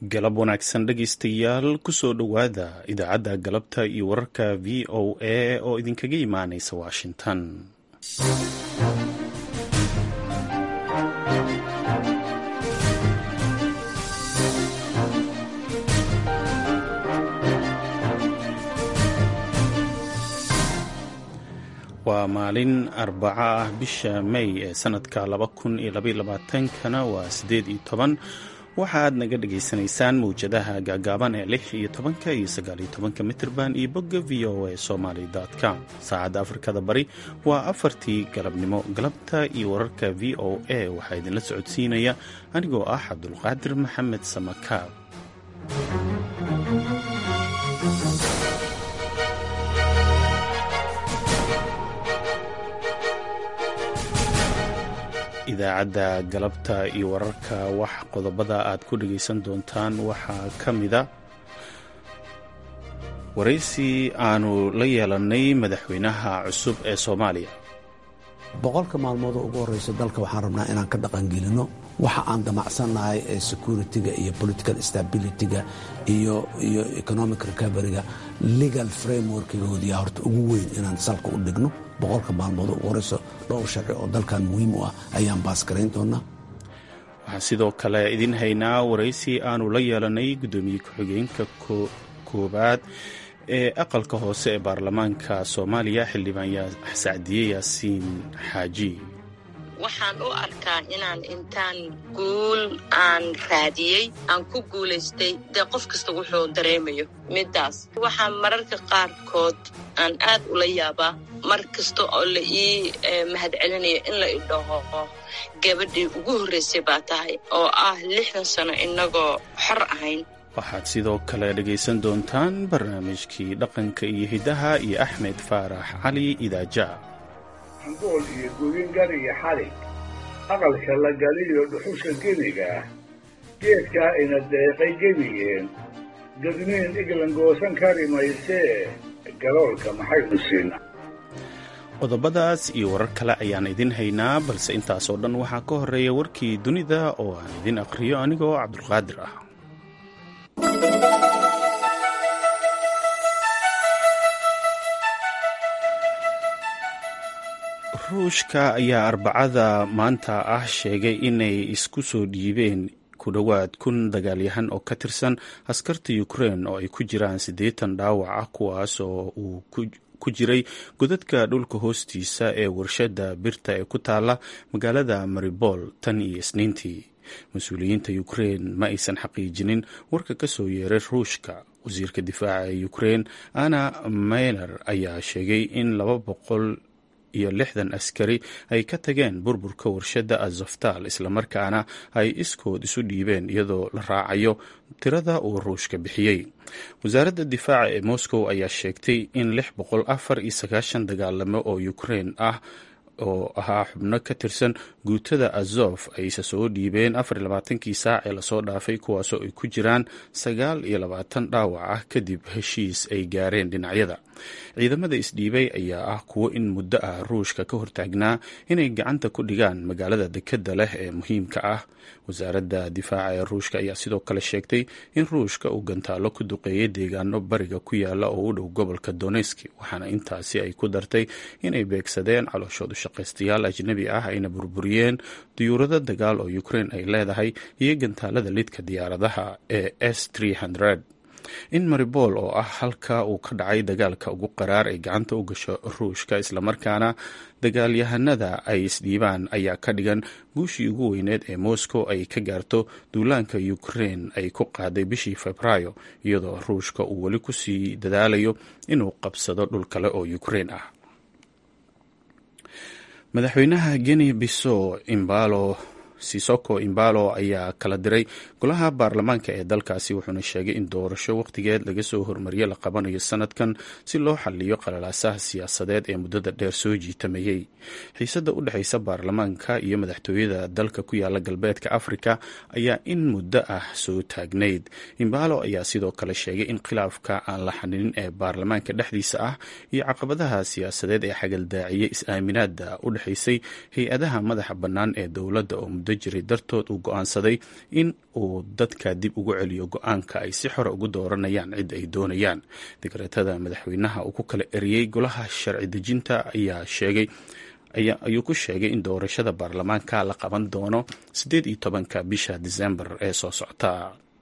galab wanaagsan dhegaystayaal kusoo dhowaada idaacadda galabta iyo wararka v o a oo idinkaga imaanaysa washington waa maalin arbaco ah bisha may ee sanadka laba kun iyo labaiyo labaatankana waa siddeed iyo toban waxaaad naga dhagaysanaysaan mawjadaha gaagaaban ee lix iyo tobanka iyo sagaal iyo tobanka mitirban iyo bogga v o a somaly com saacadda afrikada bari waa afartii galabnimo galabta iyo wararka v o a waxaa idinla socodsiinaya anigoo ah cabdulqaadir maxamed samakaab idaacadda galabta iyo wararka wax qodobada aad ku dhagaysan doontaan waxaa ka mida waraysi aanu la yeelannay madaxweynaha cusub ee soomaaliya boqolka maalmood oo ugu horreysa dalka waxaan rabnaa inaan ka dhaqangelino waxa aan damacsannahay ee security-ga iyo political stability-ga iyo iyo economic recoveryga legal frameworkgoodiya horta ugu weyn inaan salka u dhigno boqolka maalmood oo ugu horreysa dhowr sharci oo dalkan muhiim u ah ayaan baasgarayn doonaa waxaan sidoo kale idin haynaa waraysi aanu la yeelannay guddoomiye ku-xigeenka koowaad ee aqalka hoose ee baarlamaanka soomaaliya xildhibaan sacdiye yaasiin xaaji waxaan u arkaa inaan intaan guul aan raadiyey aan ku guulaystay dee qof kasta wuxuu dareemayo middaas waxaa mararka qaarkood aan aad ula yaabaa mar kasta oo la ii mahadcelinayo in la idhaho gabadhii ugu horraysay baa tahay oo ah lixdan sano innagoo xor ahayn waxaad sidoo kale dhegaysan doontaan barnaamijkii dhaqanka iyo hiddaha iyo axmed faarax cali idaaja hambool iyo gudingar iyo xalig aqalka la galiyo dhuxusha geniga ah geedkaa ina deeqay gebigeen gadmiin iglan goosan kari maysee galoolka maxaynu siina qodobadaas iyo warar kale ayaan idin haynaa balse intaasoo dhan waxaa ka horreeya warkii dunida oo aan idin aqhriyo anigoo cabdulqaadir ah ruushka ayaa arbacada maanta ah sheegay inay isku soo dhiibeen ku dhowaad kun dagaalyahan oo ka tirsan askarta ukrein oo ay ku jiraan siddeetan dhaawac ah kuwaas oo uu ku jiray godadka dhulka hoostiisa ee warshadda birta ee ku taala magaalada maribol tan iyo isniintii mas-uuliyiinta ukrein ma aysan xaqiijinin warka ka soo yeeray ruushka wasiirka difaaca ee ukrein anna mayler ayaa sheegay in laba boqol iyo lixdan askari ay ka tageen burburka warshadda azoftal islamarkaana ay iskood isu dhiibeen iyadoo la raacayo tirada uu ruushka bixiyey wasaaradda difaaca ee moscow ayaa sheegtay in lix boqol afar iyo sagaashan dagaalamo oo ukrein ah oo ahaa xubno ka tirsan guutada azof ayse soo dhiibeen afar iyo labaatankii saac ee lasoo dhaafay kuwaasoo ay ku jiraan sagaal iyo labaatan dhaawac ah kadib heshiis ay gaareen dhinacyada ciidamada isdhiibay ayaa ah kuwo in muddo ah ruushka ka hortaagnaa inay gacanta ku dhigaan magaalada dekedda leh ee muhiimka ah wasaaradda difaaca ee ruushka ayaa sidoo kale sheegtay in ruushka uu gantaalo ku duqeeyay deegaano bariga ku yaala oo u dhow gobolka doneski waxaana intaasi ay ku dartay inay beegsadeen calooshoodu shaqaystayaal ajnabi ah ayna burburiyeen diyuurado dagaal oo ukrein ay leedahay iyo gantaalada lidka diyaaradaha ee s in maribol oo ah halka uu ka dhacay dagaalka ugu qaraar ay gacanta u gasho ruushka islamarkaana dagaalyahanada ay isdhiibaan ayaa ka dhigan guushii ugu weyneed ee moscow ay ka gaarto duulaanka ukrein ay ku qaaday bishii febraayo iyadoo ruushka uu weli kusii dadaalayo inuu qabsado dhul kale oo ukrein ah madaxweynaha geni biso imbalo sisoko imbalo ayaa kala diray golaha baarlamaanka ee dalkaasi wuxuuna sheegay in doorasho wakhtigeed laga soo hormariye la qabanayo sanadkan si loo xaliyo qalalaasaha siyaasadeed ee muddada dheer soo jiitamayey xiisadda u dhexaysa baarlamaanka iyo madaxtooyada dalka ku yaala galbeedka afrika ayaa in muddo ah soo taagnayd imbalo ayaa sidoo kale sheegay in khilaafka aan la xaninin ee baarlamaanka dhexdiisa ah iyo caqabadaha siyaasadeed ee xagaldaaciyey is-aaminaada u dhexaysay hay-adaha madaxa bannaan ee dowladda oo muddo guda jiray dartood uu go-aansaday in uu dadka dib ugu celiyo go-aanka ay si xore ugu dooranayaan cid ay doonayaan digreetada madaxweynaha uu ku kala eriyey golaha sharci dejinta ayaa sheegay ayuu ku sheegay in doorashada baarlamaanka la qaban doono siddeed iyo tobanka bisha disembar ee soo socta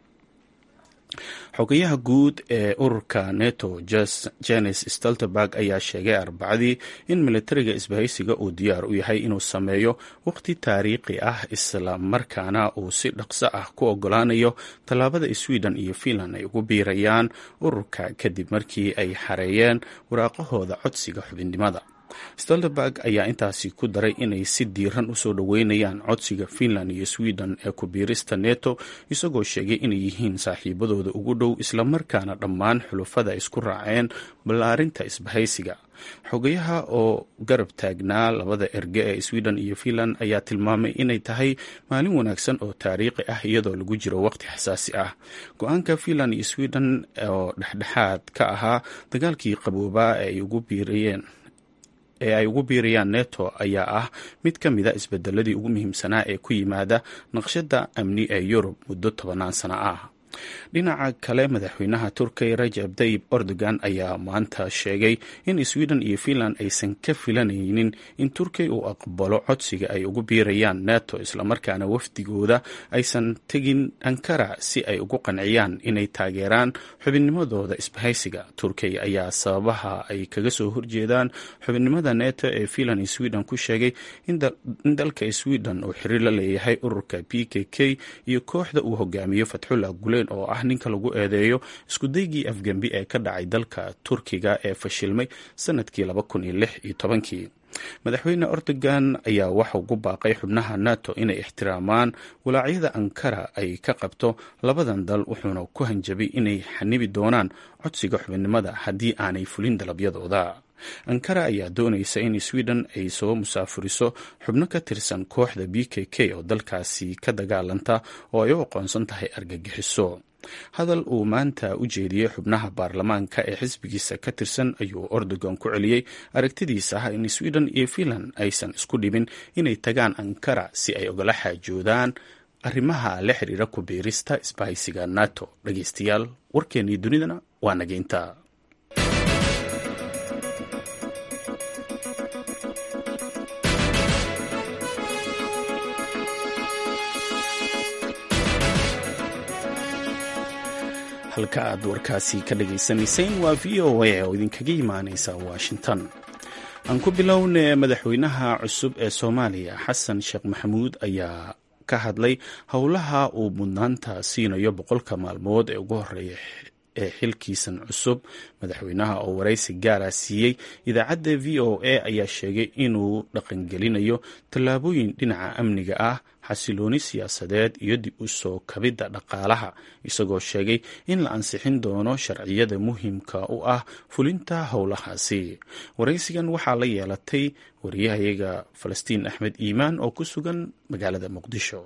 xogayaha guud ee ururka neto jenes stoltenberg ayaa sheegay arbacadii in militariga isbahaysiga uu diyaar u yahay inuu sameeyo waqti taariikhi ah isla markaana uu si dhaqso ah ku ogolaanayo tallaabada sweden iyo finland ay ugu biirayaan ururka kadib markii ay xareeyeen waraaqahooda codsiga xubinnimada stoltenberg ayaa intaasi ku daray inay si diiran usoo dhoweynayaan codsiga finland iyo sweden ee ku biirista neto isagoo sheegay inay yihiin saaxiibadooda ugu dhow islamarkaana dhammaan xulufada isku raaceen ballaarinta isbahaysiga xogayaha oo garab taagnaa labada erge ee sweden iyo finland ayaa tilmaamay inay tahay maalin wanaagsan oo taariikhi ah iyadoo lagu jiro waqti xasaasi ah go-aanka finland iyo sweden oo dhexdhexaad ka ahaa dagaalkii qaboobaa ee ay ugu biirayeen ee ay ugu biirayaan neto ayaa ah mid ka mida isbedeladii ugu muhiimsanaa ee ku yimaada naqshada amni ee yurub muddo tobanaan sano ah dhinaca kale madaxweynaha turkiya rajab tayib erdogan ayaa maanta sheegay in sweden iyo finland aysan ka filanaynin in turkiya uu aqbalo codsiga ay ugu biirayaan neto islamarkaana wafdigooda aysan tegin ankara si ay ugu qanciyaan inay taageeraan xubinnimadooda isbahaysiga turkiya ayaa sababaha ay kaga soo horjeedaan xubinnimada neto ee finland iyo sweden ku sheegay in dalka sweden uu xiriir la leeyahay ururka p k k iyo kooxda uu hogaamiyo fatxullah gulen oo ah ninka lagu eedeeyo iskudaygii afgembi ee ka dhacay dalka turkiga ee fashilmay sanadkii laba kun iyo lix iyo tobankii madaxweyne erdogan ayaa waxa ugu baaqay xubnaha nato inay ixtiraamaan walaacyada ankara ay ka qabto labadan dal wuxuuna ku hanjabay inay xanibi doonaan codsiga xubinnimada haddii aanay fulin dalabyadooda ankara ayaa doonaysa in sweden ay soo musaafuriso xubno ka tirsan kooxda b k k oo dalkaasi ka dagaalanta oo ay u aqoonsan tahay argagixiso hadal uu maanta u jeediyey xubnaha baarlamaanka ee xisbigiisa ka tirsan ayuu erdogan ku celiyey aragtidiisa ah in sweden iyo finland aysan isku dhibin inay tagaan ankara si ay ogala xaajoodaan arrimaha la xiriira ku biirista isbahaysiga nato dhageystayaal warkeennii dunidana waa nageynta halka aad warkaasi ka dhagaysanayseen waa v o a oo idinkaga imaaneysa washington aan ku bilowne madaxweynaha cusub ee soomaaliya xasan sheekh maxamuud ayaa ka hadlay howlaha uu mudnaanta siinayo boqolka maalmood ee ugu horeeya ee xilkiisan cusub madaxweynaha oo waraysi gaara siiyey idaacadda v o a ayaa sheegay inuu dhaqangelinayo tallaabooyin dhinaca amniga ah xasilooni siyaasadeed iyo dib u soo kabidda dhaqaalaha isagoo sheegay in la ansixin doono sharciyada muhiimka u ah fulinta howlahaasi waraysigan waxaa la yeelatay wariyahayaga falastiin axmed iimaan oo ku sugan magaalada muqdisho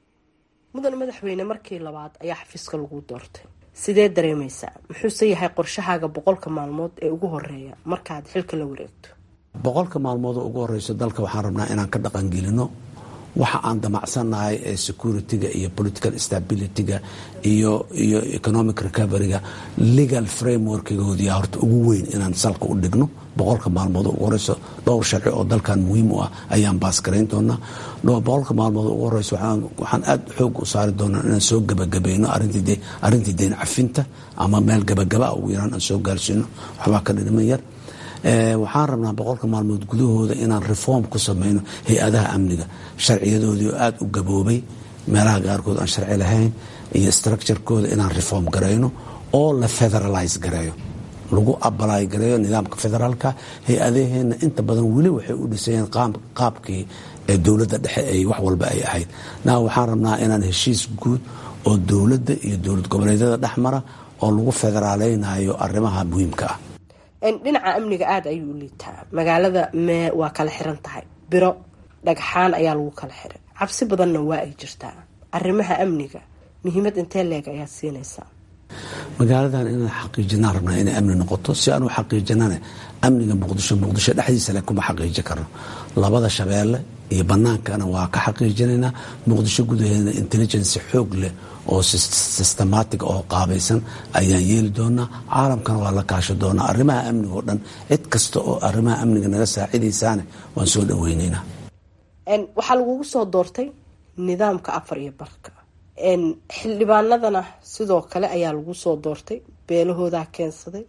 mudan madaxweyne markii labaad ayaa xafiiska lagu doortay sidee dareemaysaa muxuuse yahay qorshahaaga boqolka maalmood ee ugu horeeya markaad xilka la wareegto boqolka maalmood oo ugu horeyso dalka waxaan rabnaa inaan ka dhaqangelino waxa aan damacsannahay ee security-ga iyo political stability-ga iyo iyo economic recovery-ga legal frameworkgoodiya horta ugu weyn inaan salka u dhigno boqolka maalmood ugu horeyso dhowr sharci oo dalkan muhiim u ah ayaan baasgarayn doonaa boqolka maalmood ugu horeyso waxaan aada xoog u saari doonaa inaan soo gebagabayno arrintii deyn cafinta ama meel gebagaba ugu yaraan aan soo gaarsiino waxbaa ka dhidhiman yar waxaan rabnaa boqolka maalmood gudahooda inaan reform ku sameyno hay-adaha amniga sharciyadoodii oo aada u gaboobay meelaha qaarkood aan sharci lahayn iyo structurekooda inaan reform garayno oo la federalize gareeyo lagu abalaay gareeyo nidaamka federaalka hay-adaheenna inta badan weli waxay u dhisayeen qaabkii ee dowladda dhexe ay wax walba ay ahayd na waxaan rabnaa inaan heshiis guud oo dowladda iyo dowlad goboleedyada dhexmara oo lagu federaaleynayo arrimaha muhiimka ah dhinaca amniga aada ayuu u liitaa magaalada mee waa kala xiran tahay biro dhagxaan ayaa lagu kala xiray cabsi badanna waa ay jirtaa arrimaha amniga muhiimad intee leeg ayaad siinaysaa magaaladan inaan xaqiijinaan rabnaa inay amni noqoto si aan u xaqiijinane amniga muqdisho muqdisho dhexdiisa le kuma xaqiijin karno labada shabeelle iyo bannaankana waa ka xaqiijinaynaa muqdisho gudaheedana intelligency xoog leh oo systematic oo qaabaysan ayaan yeeli doonaa caalamkana waa la kaasho doonaa arrimaha amniga oo dhan cid kasta oo arrimaha amniga naga saacidaysaane waan soo dhaweynaynaa waxaa lagugu soo doortay nidaamka afar iyo barka xildhibaanadana sidoo kale ayaa lagu soo doortay beelahoodaa keensaday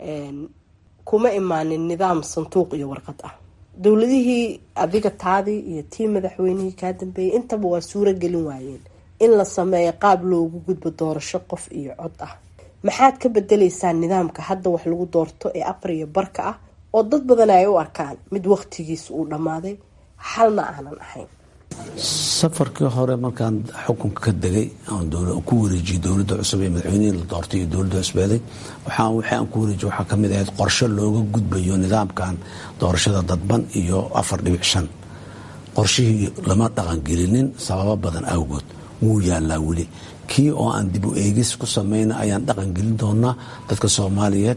kuma imaanin nidaam sanduuq iyo warqad ah dowladihii adiga taadii iyo tii madaxweynihii kaa dambeeyay intaba waa suuro gelin waayeen in la sameeyo qaab loogu gudbo doorasho qof iyo cod ah maxaad ka bedeleysaa nidaamka hadda wax lagu doorto ee afar iyo barka ah oo dad badan ay u arkaan mid waqtigiisa uu dhammaaday xalna aanan ahayn safarkii hore markaan xukunka ka degay ku wareejiyey dowladda cusub ee madaxweynihii la doortay iyo dowladda cusbeeday waxaan ku wareejiye waxaa kamid ahayd qorshe looga gudbayo nidaamkan doorashada dadban iyo afar dhibic shan qorshihii lama dhaqangelinin sababo badan awgood wuu yaalaa weli kii oo aan dib u eegis ku samayna ayaan dhaqangelin doonaa dadka soomaaliyeed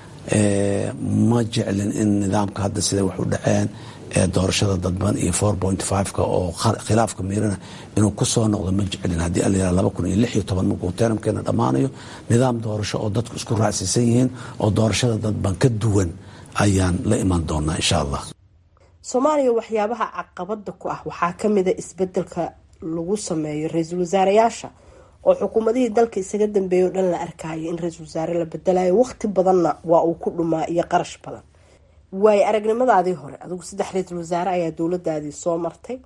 ma jeclin in nidaamka hadda siday wax u dhaceen ee doorashada dadban iyo four point fiveka oo khilaafka miirana inuu kusoo noqdo ma jeclin haddii alayira laba kun iyo lix iyo toban markuu teramkeena dhammaanayo nidaam doorasho oo dadku isku raacsiisan yihiin oo doorashada dadban ka duwan ayaan la iman doonaa insha allah soomaaliya waxyaabaha caqabada ku ah waxaa kamida isbedelka lagu sameeyo ra-iisul wasaareyaasha oo xukuumadihii dalka isaga dambeeya o dhan la arkaayo in ra-iisul wasaare la bedelayo waqti badanna waa uu ku dhumaa iyo qarash badan waayo aragnimadaadii hore adigu saddex ra-iisul wasaare ayaa dowladaadii soo martay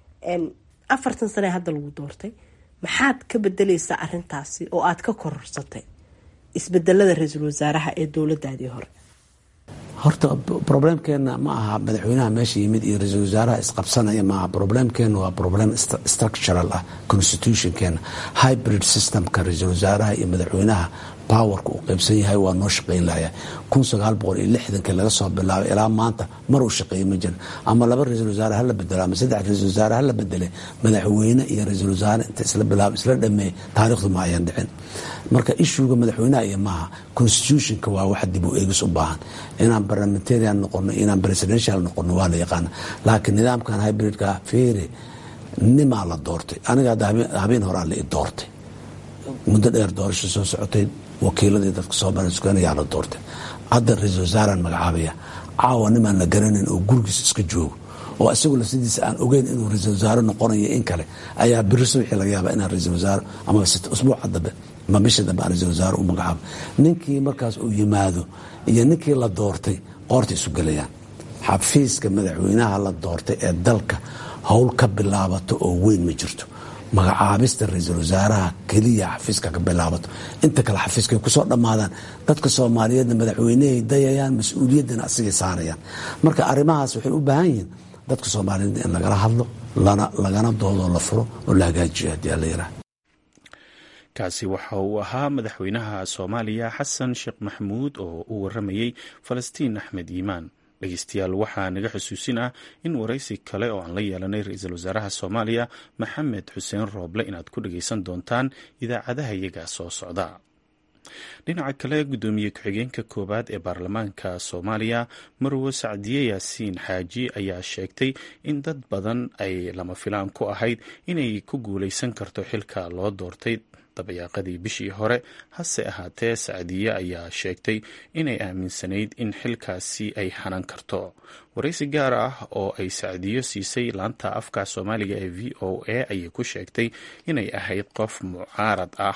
afartan sane hadda lagu doortay maxaad ka bedeleysaa arintaasi oo aad ka kororsatay isbedelada ra-iisul wasaaraha ee dowladaadii hore horta problemkeena ma aha madaxweynaha meesha yimid iyo ra-iisul wasaaraha isqabsanaya maaha problemkeena waa problem structural ah constitutionkeena hybrid systemka ra-iisul wasaaraha iyo madaxweynaha powerka uu qaybsan yahay waa noo shaqayn lahaya kun sagaal boqol iyo lixdankii laga soo bilaabay ilaa maanta mar uu shaqeeyey ma jira ama laba ra-iisul wasaare hala bedelo ama saddex ra-isul wasaare hala bedele madaxweyne iyo ra-iisul wasaare inta isla bilaabo isla dhameeyey taariikhdu ma ayan dhicin marka ishuuga madaxweynaha iyo maaha constitutionka waa wax dib u eegis u baahan inaan parliamentarian noqono inaan presidential noqono waa la yaqaana laakiin nidaamkan hybridka feere nimaa la doortay aniga habeen horaa la i doortay muddo dheer doorasho soo socotay wakiiladii dadka soo barasukaanayaa la doortay hadda ra-iisul wasaaraan magacaabaya caawa nimaan la garanayn oo gurigiis iska joogo oo isagu lafsidiisa aan ogeyn inuu ra-iisul wasaare noqonayo in kale ayaa biri subaxii laga yaaba inaan ra-iisul wasaare ama usbuuca dambe ama bisha dambe aan ra-iisul wasaare u magacaabo ninkii markaas uu yimaado iyo ninkii la doortay qoorta isu gelayaan xafiiska madaxweynaha la doortay ee dalka howl ka bilaabato oo weyn ma jirto magacaabista ra-iisul wasaaraha keliya xafiiska ka bilaabato inta kale xafiiskay kusoo dhammaadaan dadka soomaaliyeedna madaxweynehay dayayaan mas-uuliyaddana asigay saarayaan marka arrimahaas waxay u baahan yihiin dadka soomaaliyeed in lagala hadlo lagana doodoo la furo oo la hagaajiyo haddii ala yiraah kaasi waxa uu ahaa madaxweynaha soomaaliya xasan sheekh maxamuud oo u waramayey falastiin axmed yiimaan dhegeystayaal waxaa naga xusuusin ah in waraysi kale oo aan la yeelanay ra-iisul wasaaraha soomaaliya maxamed xuseen rooble inaad ku dhageysan doontaan idaacadaha iyaga soo socda dhinaca kale guddoomiye ku-xigeenka koowaad ee baarlamaanka soomaaliya marwo sacdiye yaasiin xaaji ayaa sheegtay in dad badan ay lama filaan ku ahayd inay ku guuleysan karto xilka loo doortay dabayaaqadii bishii hore hase ahaatee sacdiye ayaa sheegtay inay aaminsanayd in xilkaasi ay hanan karto waraysi gaar ah oo ay sacdiyo siisay laanta afka soomaaliga ee v o a ayay ku sheegtay inay ahayd qof mucaarad ah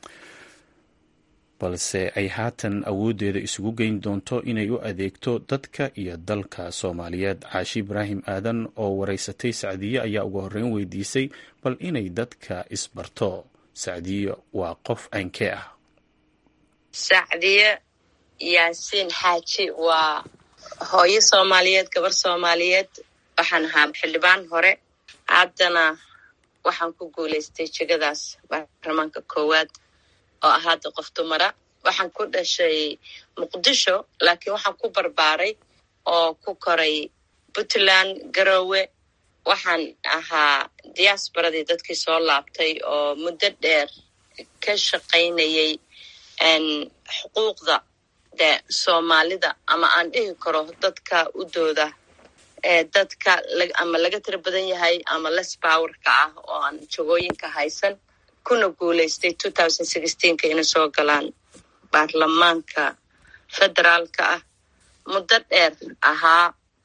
balse ay haatan awooddeeda isugu geyn doonto inay u adeegto dadka iyo dalka soomaaliyeed caashi ibraahim aadan oo waraysatay sacdiye ayaa ugu horreyn weydiisay bal inay dadka isbarto sacdiye waa qof aynkee ah sacdiye yaasiin xaaji waa hooyo soomaaliyeed gabar soomaaliyeed waxaan ahaa xildhibaan hore haddana waxaan ku guulaystay jegadaas baarlamaanka koowaad oo ah hadda qof dumara waxaan ku dhashay muqdisho laakiin waxaan ku barbaaray oo ku koray puntland garowe waxaan ahaa diaasbaradii dadkii soo laabtay oo muddo dheer ka shaqaynayay xuquuqda de soomaalida ama aan dhihi karo dadka u dooda ee dadka ama laga tira badan yahay ama less powerka ah oo aan jagooyinka haysan kuna guulaystay two thousand sixteenka inay soo galaan baarlamaanka federaalka ah muddo dheer ahaa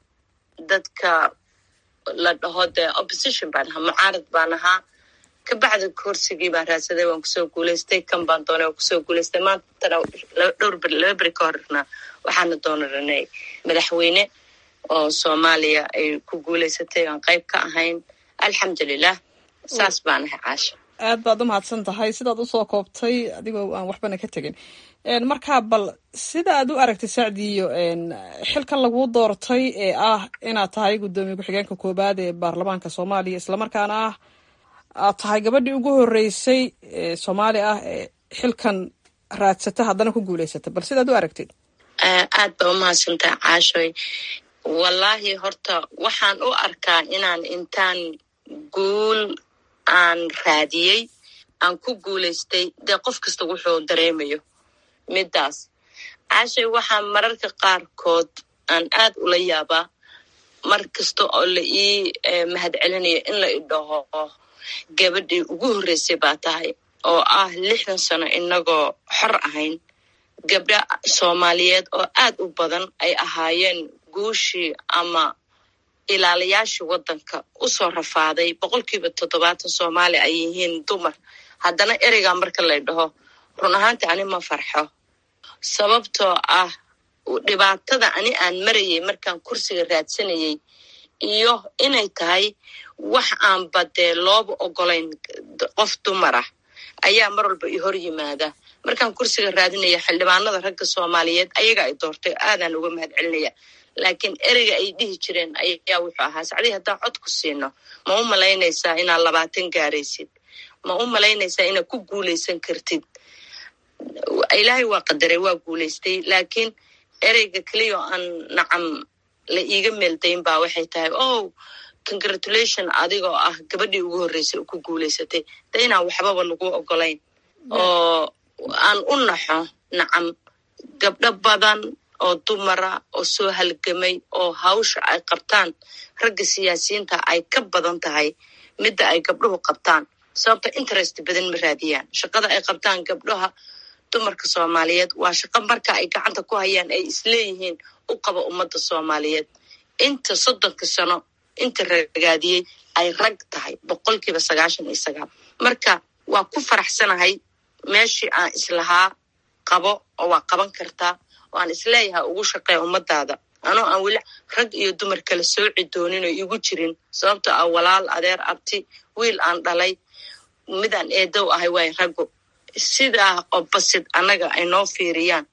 dadka la dhaho dee opposition baan ahaa mucaarad baan ahaa kabacdi kursigii baan raadsaday waan kusoo guulaystay kan baan doonay waan kusoo guulaystay maantana dhowr beri laba beri ka horna waxaana doonaranay madaxweyne oo soomaaliya ay ku guulaysatay aan qayb ka ahayn alxamdulilah saas baan ahay caasha aad baad u mahadsan tahay sidaad usoo koobtay adigoo aan waxbana ka tegin markaa bal sida aad u aragtay sacdiyo xilkan laguu doortay ee ah inaad tahay guddoomiye ku-xigeenka koobaad ee baarlamaanka soomaaliya islamarkaana ah aad tahay gabadhii ugu horeysay ee soomaali ah ee xilkan raadsata haddana ku guulaysata bal sidaad u aragtid aad ba u mahadsantaha caashoy wallaahi horta waxaan u arkaa inaan intaan guul aan raadiyey aan ku guulaystay dee qof kasta wuxuu dareemayo middaas caashay waxaa mararka qaarkood aan aad ula yaabaa mar kasta oo la ii mahad celinayo in la idhaho gabadhii ugu horreysay baa tahay oo ah lixdan sano inagoo xor ahayn gabdha soomaaliyeed oo aad u badan ay ahaayeen guushii ama ilaalayaashii waddanka usoo rafaaday boqolkiiba toddobaatan soomaali ay yihiin dumar haddana ereygaa marka lay dhaho run ahaantii ani ma farxo sababtoo ah dhibaatada ani aan marayay markaan kursiga raadsanayay iyo inay tahay wax aanba dee looba ogolayn qof dumar ah ayaa mar walba i hor yimaada markaan kursiga raadinaya xildhibaanada ragga soomaaliyeed ayaga ay doortay aadaan uga mahad celinaya laakiin ereyga ay dhihi jireen ayaa wuxuu ahaa sacdii haddaan cod ku siino ma u malaynaysaa inaad labaatan gaaraysid ma u malaynaysaa inaad ku guulaysan kartid ilaahay waa qadaray waa guulaystay laakiin ereyga keliya oo aan nacam la iiga meeldayn baa waxay tahay oh congratulation adigoo ah gabadhii ugu horreysay oo ku guulaysatay de inaan waxbaba lagu ogolayn oo aan u naxo nacam gabdho badan oo dumara oo soo halgamay oo hawsha ay qabtaan ragga siyaasiyiinta ay ka badan tahay midda ay gabdhuhu qabtaan sababto interest badan ma raadiyaan shaqada ay qabtaan gabdhaha dumarka soomaaliyeed waa shaqo marka ay gacanta ku hayaan ay isleeyihiin u qaba ummadda soomaaliyeed inta soddonka sano inta ragaadiyey ay rag tahay boqolkiiba sagaashan iyo sagaal marka waa ku faraxsanahay meeshii aan islahaa qabo oo waa qaban kartaa oo aan isleeyahay ugu shaqeeya ummadaada anoo aan weli rag iyo dumar kala sooci doonin oo igu jirin sababtoo ah walaal adeer abti wiil aan dhalay midaan eedow ahay waay raggu sidaa oo basid annaga ay noo fiiriyaan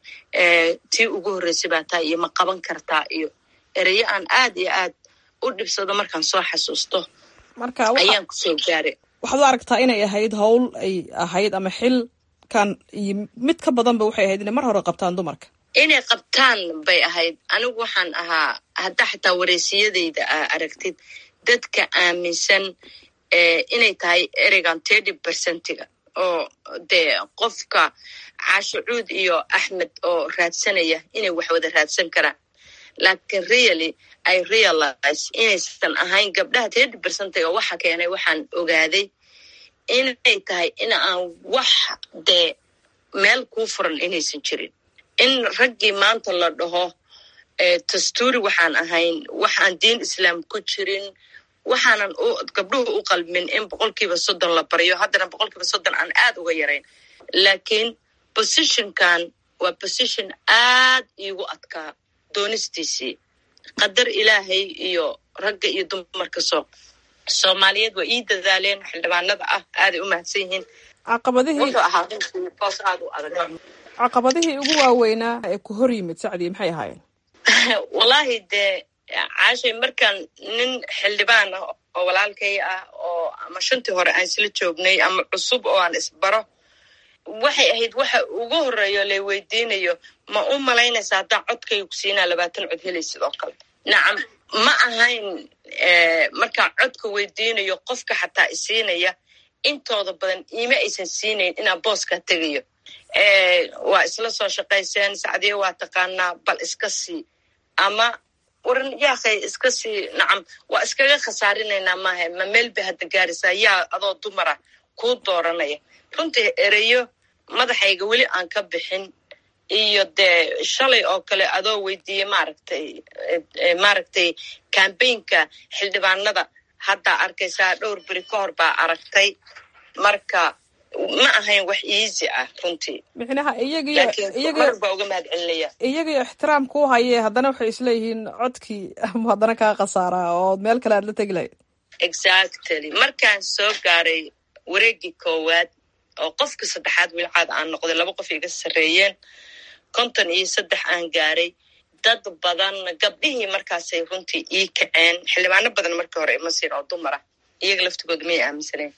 tii ugu horreysay baa tahay iyo ma qaban kartaa iyo ereyo aan aad iyo aad u dhibsado markaan soo xasuusto ayaan kusoo gaaray waxaad u aragtaa inay ahayd howl ay ahayd ama xilkan iyo mid ka badanba waxay ahayd inay mar hore qabtaan dumarka inay qabtaan bay ahayd anigu waxaan ahaa hadda xataa wareysiyadayda aa aragtid dadka aaminsan inay tahay ereygan terty percentiga oo dee qofka caashucuud iyo axmed oo raadsanaya inay wax wada raadsan karaan laakiin really i realize inaysan ahayn gabdhaha terty percentiga waxa keenay waxaan ogaaday inay tahay in aan wax dee meel kuu furan inaysan jirin in raggii maanta la dhaho dastuuri waxaan ahayn waxaan diin islaam ku jirin waxaanan gabdhuhu u qalmin in boqolkiiba soddon la baryo haddana boqolkiiba soddon aan aad uga yarayn laakiin positionkan waa position aad iigu adkaa doonistiisii qadar ilaahay iyo ragga iyo dumarka soo soomaaliyeed waa ii dadaaleen xildhibaanada ah aaday u mahadsan yihiin wuxuu ahaa boos aad u adag caqabadihii ugu waaweynaa ee ku hor yimid sacdii maxay ahaayeen wallaahi dee caashay markaan nin xildhibaan ah oo walaalkay ah oo ama shantii hore aan isla joognay ama cusub oo aan isbaro waxay ahayd waxa ugu horeeyo lay weydiinayo ma u malaynaysa haddaa codkayga ku siinaa labaatan cod helay sidoo kale nacam ma ahayn markaan codka weydiinayo qofka xataa isiinaya intooda badan iima aysan siinayn inaan booskaa tegayo waa isla soo shaqayseen sacdiye waa taqaanaa bal iska sii ama waran yaakay iska sii nacam waa iskaga khasaarinaynaa maaha ma meel bay hadda gaaraysaa yaa adoo dumara kuu dooranaya runtii ereyo madaxayga weli aan ka bixin iyo dee shalay oo kale adoo weydiiyey maaragtay maaragtay cambaynka xildhibaanada haddaa arkaysaa dhowr beri ka hor baa aragtay marka ma ahayn wax easy ah runtii micnaha iyagiyo laakiin mar baa uga mahad celinaya iyagiyo ixtiraamka u haye haddana waxay isleeyihiin codkii ama haddana kaa khasaaraa oo meel kale aad la tegi lahayd exactly markaan soo gaaray wareegii koowaad oo qofka saddexaad wilcaad aan noqday laba qof iga sarreeyeen konton iyo saddex aan gaaray dad badan gabdhihii markaasay runtii ii kaceen xildhibaano badan markii hore ima siin oo dumar ah iyaga laftigooda may aaminsaneen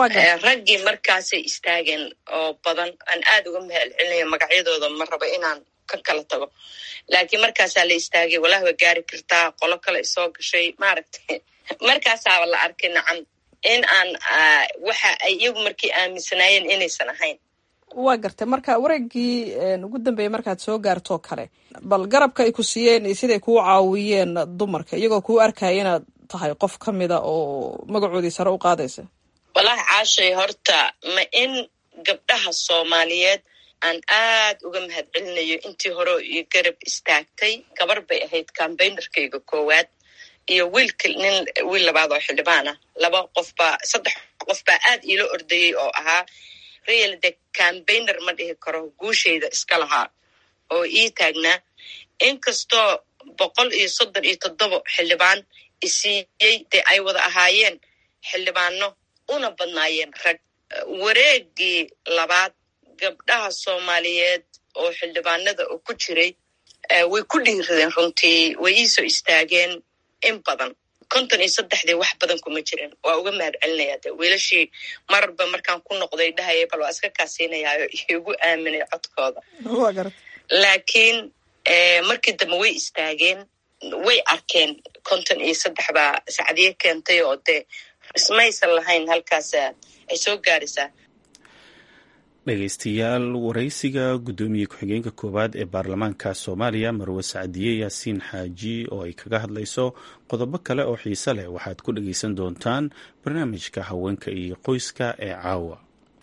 raggii markaasay istaageen oo badan aan aad uga mahal celinaya magacyadooda ma rabo inaan ka kala tago laakiin markaasaa la istaagay walahi waa gaari kartaa qolo kale isoo gashay maaragtay markaasaaba la arkay nacam in aan waxa ay iyagu markii aaminsanaayeen inaysan ahayn waa gartay marka wareegii ugu dambeeyey markaad soo gaartoo kale bal garabka ay ku siiyeen iyo siday kuu caawiyeen dumarka iyagoo kuu arkaya inaad tahay qof ka mida oo magacoodii sare u qaadaysa walahi caashay horta ma in gabdhaha soomaaliyeed aan aad uga mahad celinayo intii hore iyo garab istaagtay gabar bay ahayd cambaynerkayga koowaad iyo wiilka nin wiil labaad oo xildhibaan ah laba qof baa saddex qof baa aad iila ordayey oo ahaa real de cambayner ma dhihi karo guushayda iska lahaa oo ii taagnaa inkastoo boqol iyo soddon iyo toddoba xildhibaan isiiyey dee ay wada ahaayeen xildhibaano una badnaayeen rag wareegii labaad gabdhaha soomaaliyeed oo xildhibaanada oo ku jiray way ku dhiiradeen runtii way iisoo istaageen in badan konton iyo saddexdii wax badan kuma jirin waa uga mahad celinaya de wiilashii mararba markaan ku noqday dhahaya bal waa iska kaasiinayaayo igu aaminay codkooda laakiin markii dambe way istaageen way arkeen konton iyo saddex baa sacdiye keentay oo dee ismaysan lahayn halkaas ay soo gaaraysaa dhegeystayaal waraysiga guddoomiye ku-xigeenka koowaad ee baarlamaanka soomaaliya marwe sacdiye yaasiin xaaji oo ay kaga hadlayso qodobo kale oo xiise leh waxaad ku dhegeysan doontaan barnaamijka haweenka iyo qoyska ee caawa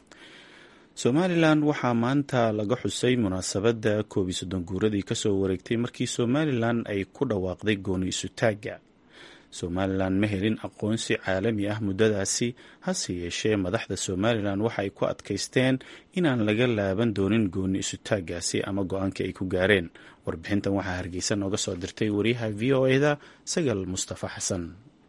somalilan waxaa maanta laga xusay munaasabadda koob iyo soddon guuradii kasoo wareegtay markii somalilan ay ku dhawaaqday gooni isutaagga somalilan ma helin aqoonsi caalami ah muddadaasi hase yeeshee madaxda somalilan waxa ay ku adkaysteen inaan laga laaban doonin gooni isutaaggaasi ama go-aankii ay ku gaareen warbixintan waxaa hargeysa nooga soo dirtay wariyaha v o eda sagal mustafa xasan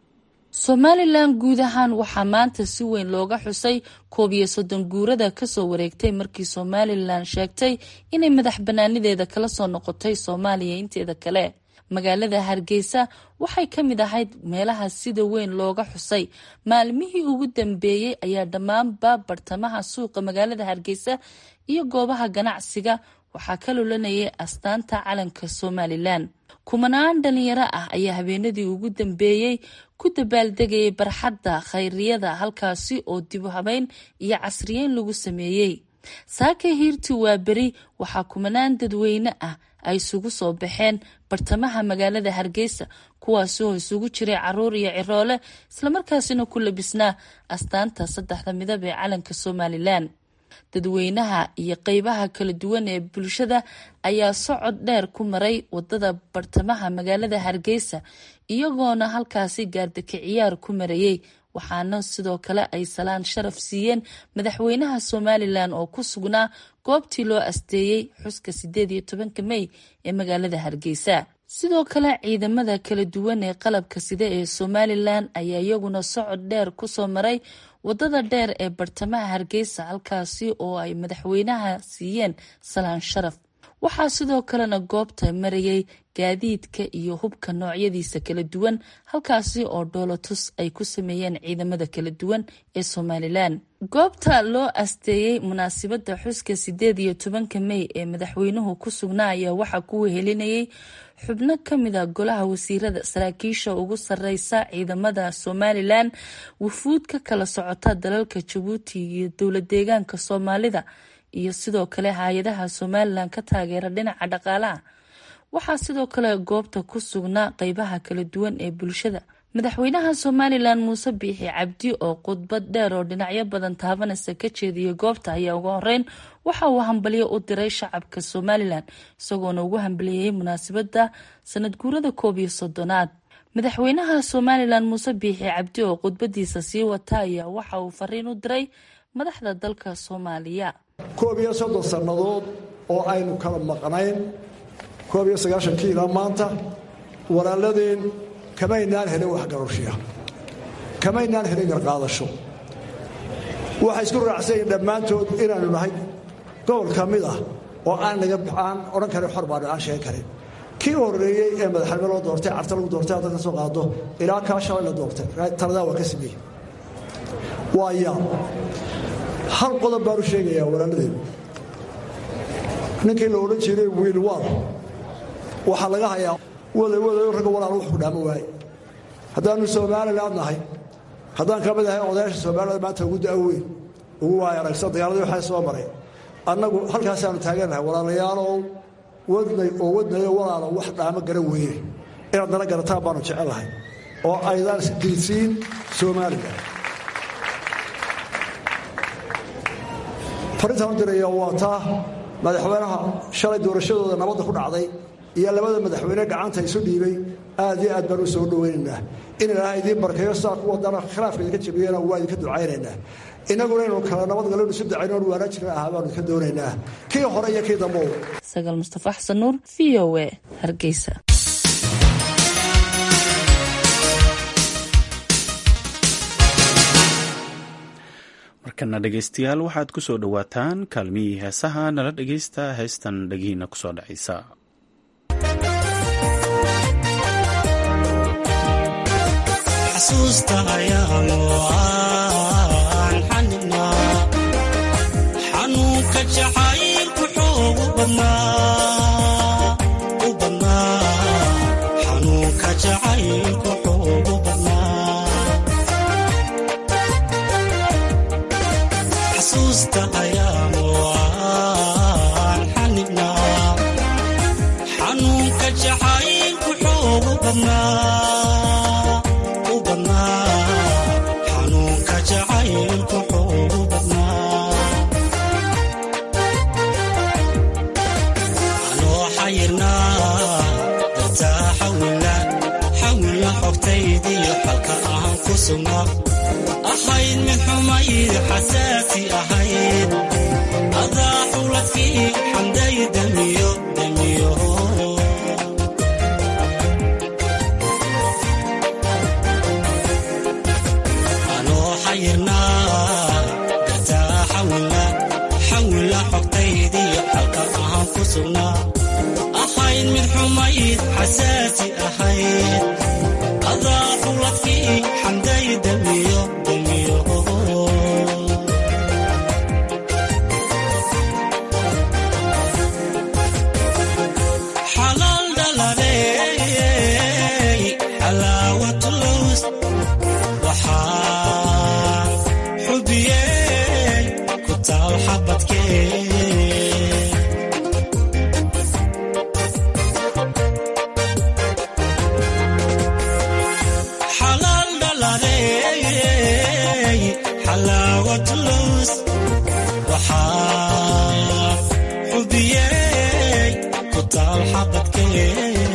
somalilan guud ahaan waxaa maanta si weyn looga xusay koob iyo soddon guurada kasoo wareegtay markii somalilan sheegtay inay madax banaanideeda kala soo noqotay soomaaliya inteeda kale magaalada hargeysa waxay ka mid ahayd meelaha sida weyn looga xusay maalmihii ugu dambeeyey ayaa dhammaanba bartamaha suuqa magaalada hargeysa iyo goobaha ganacsiga waxaa ka lulanayay astaanta calanka somalilan kumanaan dhalinyaro ah ayaa habeenadii ugu dambeeyey ku dabaaldegayay barxadda khayriyada halkaasi oo dibu habeyn iyo casriyeyn lagu sameeyey saaka hiirti waa beri waxaa kumanaan dadweyne ah ay isugu soo baxeen bartamaha magaalada hargeysa kuwaasi oo isugu jiray caruur iyo ciroole islamarkaasina ku labisnaa astaanta saddexda midab ee calanka somalilan dadweynaha iyo qeybaha kala duwan ee bulshada ayaa socod dheer ku maray wadada bartamaha magaalada hargeysa iyagoona halkaasi gaardaka ciyaar ku marayey waxaana sidoo kale ay salaan sharaf siiyeen madaxweynaha somalilan oo ku sugnaa goobtii loo asteeyey xuska sideed iyo tobanka mey ee magaalada hargeysa sidoo kale ciidamada kala duwan ee qalabka sida ee somalilan ayaa iyaguna socod dheer kusoo maray wadada dheer ee bartamaha hargeysa halkaasi oo ay madaxweynaha siiyeen salaan sharaf waxaa sidoo kalena goobta marayay gaadiidka iyo hubka noocyadiisa kala duwan halkaasi oo dhoolotus ay ku sameeyeen ciidamada kala duwan ee somalilan goobta loo asteeyey munaasibadda xuska sideed iyo tobanka mey ee madaxweynuhu ku sugnaa ayaa waxaa ku wehelinayay xubno kamida golaha wasiirada saraakiisha ugu sareysa ciidamada somalilan wufuud ka kala socota dalalka jabuuti iyo dowla deegaanka soomaalida iyo sidoo kale hay-adaha somalilan ka taageera dhinaca dhaqaalaha waxaa sidoo kale goobta ku sugnaa qeybaha kala duwan ee bulshada madaxweynaha somalilan muuse biixi cabdi oo khudbad dheer oo dhinacyo badan taabanaysa ka jeediyay goobta ayaa ugu horeyn waxa uu hambalyo u diray shacabka somalilan isagoona ugu hambaliyeyey munaasabada sanad guurada koob iyo soddonaad madaxweynaha somalilan muuse biixi cabdi oo khudbadiisa sii wata ayaa waxa uu fariin u diray madaxda dalka soomaaliya koob iyo soddon sannadood oo aynu kala maqnayn koob iyo sagaashankii ilaa maanta walaaladeen kamaynaan helin waxgarashiya kamaynaan helin garqaadasho waxay isku raacsanyiin dhammaantood inaanu nahay gobol ka mid ah oo aan naga aan odhan karin xor baanu aan sheegan karin kii horreeyey ee madaxnimo loo doortay carta lagu doortay hadda ka soo qaado ilaa kaa shalay la doortay taladaa waa ka sameeyey waa yaa hal qodob baanu sheegayaa walaaladeen ninkii la odhan jiray wiil waal waxaa laga hayaa waday wadayo ragga walaal wax ku dhaamo waaye haddaannu somaliland nahay haddaan ka mid ahay odayaasha soomaalida maanta ugu da'weyn ugu waaya aragsan dagaaladii waxaa soo maray annagu halkaasaannu taagannahay walaalayaalow wadnay oo wadnayo walaalo wax dhaamo garan weyne inaad nala garataan baanu jecellahay oo aydaan isgilsiin somalilan farintaan u diraya waa taa madaxweynaha shalay doorashadooda nabadda ku dhacday iyo labada madaxweyne gacanta isu dhiibay aad iyo aad baan u soo dhowaynaynaa in ilaaha idiin barkeeyo sidaa ku wadana khilaafka idinka jabiyana waa idinka ducaynaynaa innaguna inuu kala nabadgalonu isu dacayno on waana jiran ahaa baanu idinka doonaynaa kii hore iyo kii dambow sagaal mustafa xasan nuur v o e hargeysa markana dhegaystayaal waxaad ku soo dhowaataan kaalmihii heesaha nala dhegaysta heestan dhegihiina kusoo dhacaysa xasuusta ayaanu aan xanibnaa xanuunka jacaylku xoogu badnaa u badnaa xanuunka jacaylku xoogu badnaa xasuusta ayaanu aan xanibnaa xanuunka jacaylku xoogu badnaa xanuunka jacaylku xoogu badnaa anoo xayirnaa dartaa xawila xawila xogtaydiyo xalka aan ku sugnaa ahayd mid xumayd xasaasi ahayd adaa xuladkii xamday damiyo damiyo xawila xogtaydiyo xalka aan ku sugnaa ahayd mid xumayd xasaasi ahayd adaa xuladkii xamday damiyo damiyo xalaal dhaladey xalaawatulws waxaa xubiyey ku taal xabadkee xalaal dhaladey xalaawatulws waxaa xubiyey ku taal xabadkee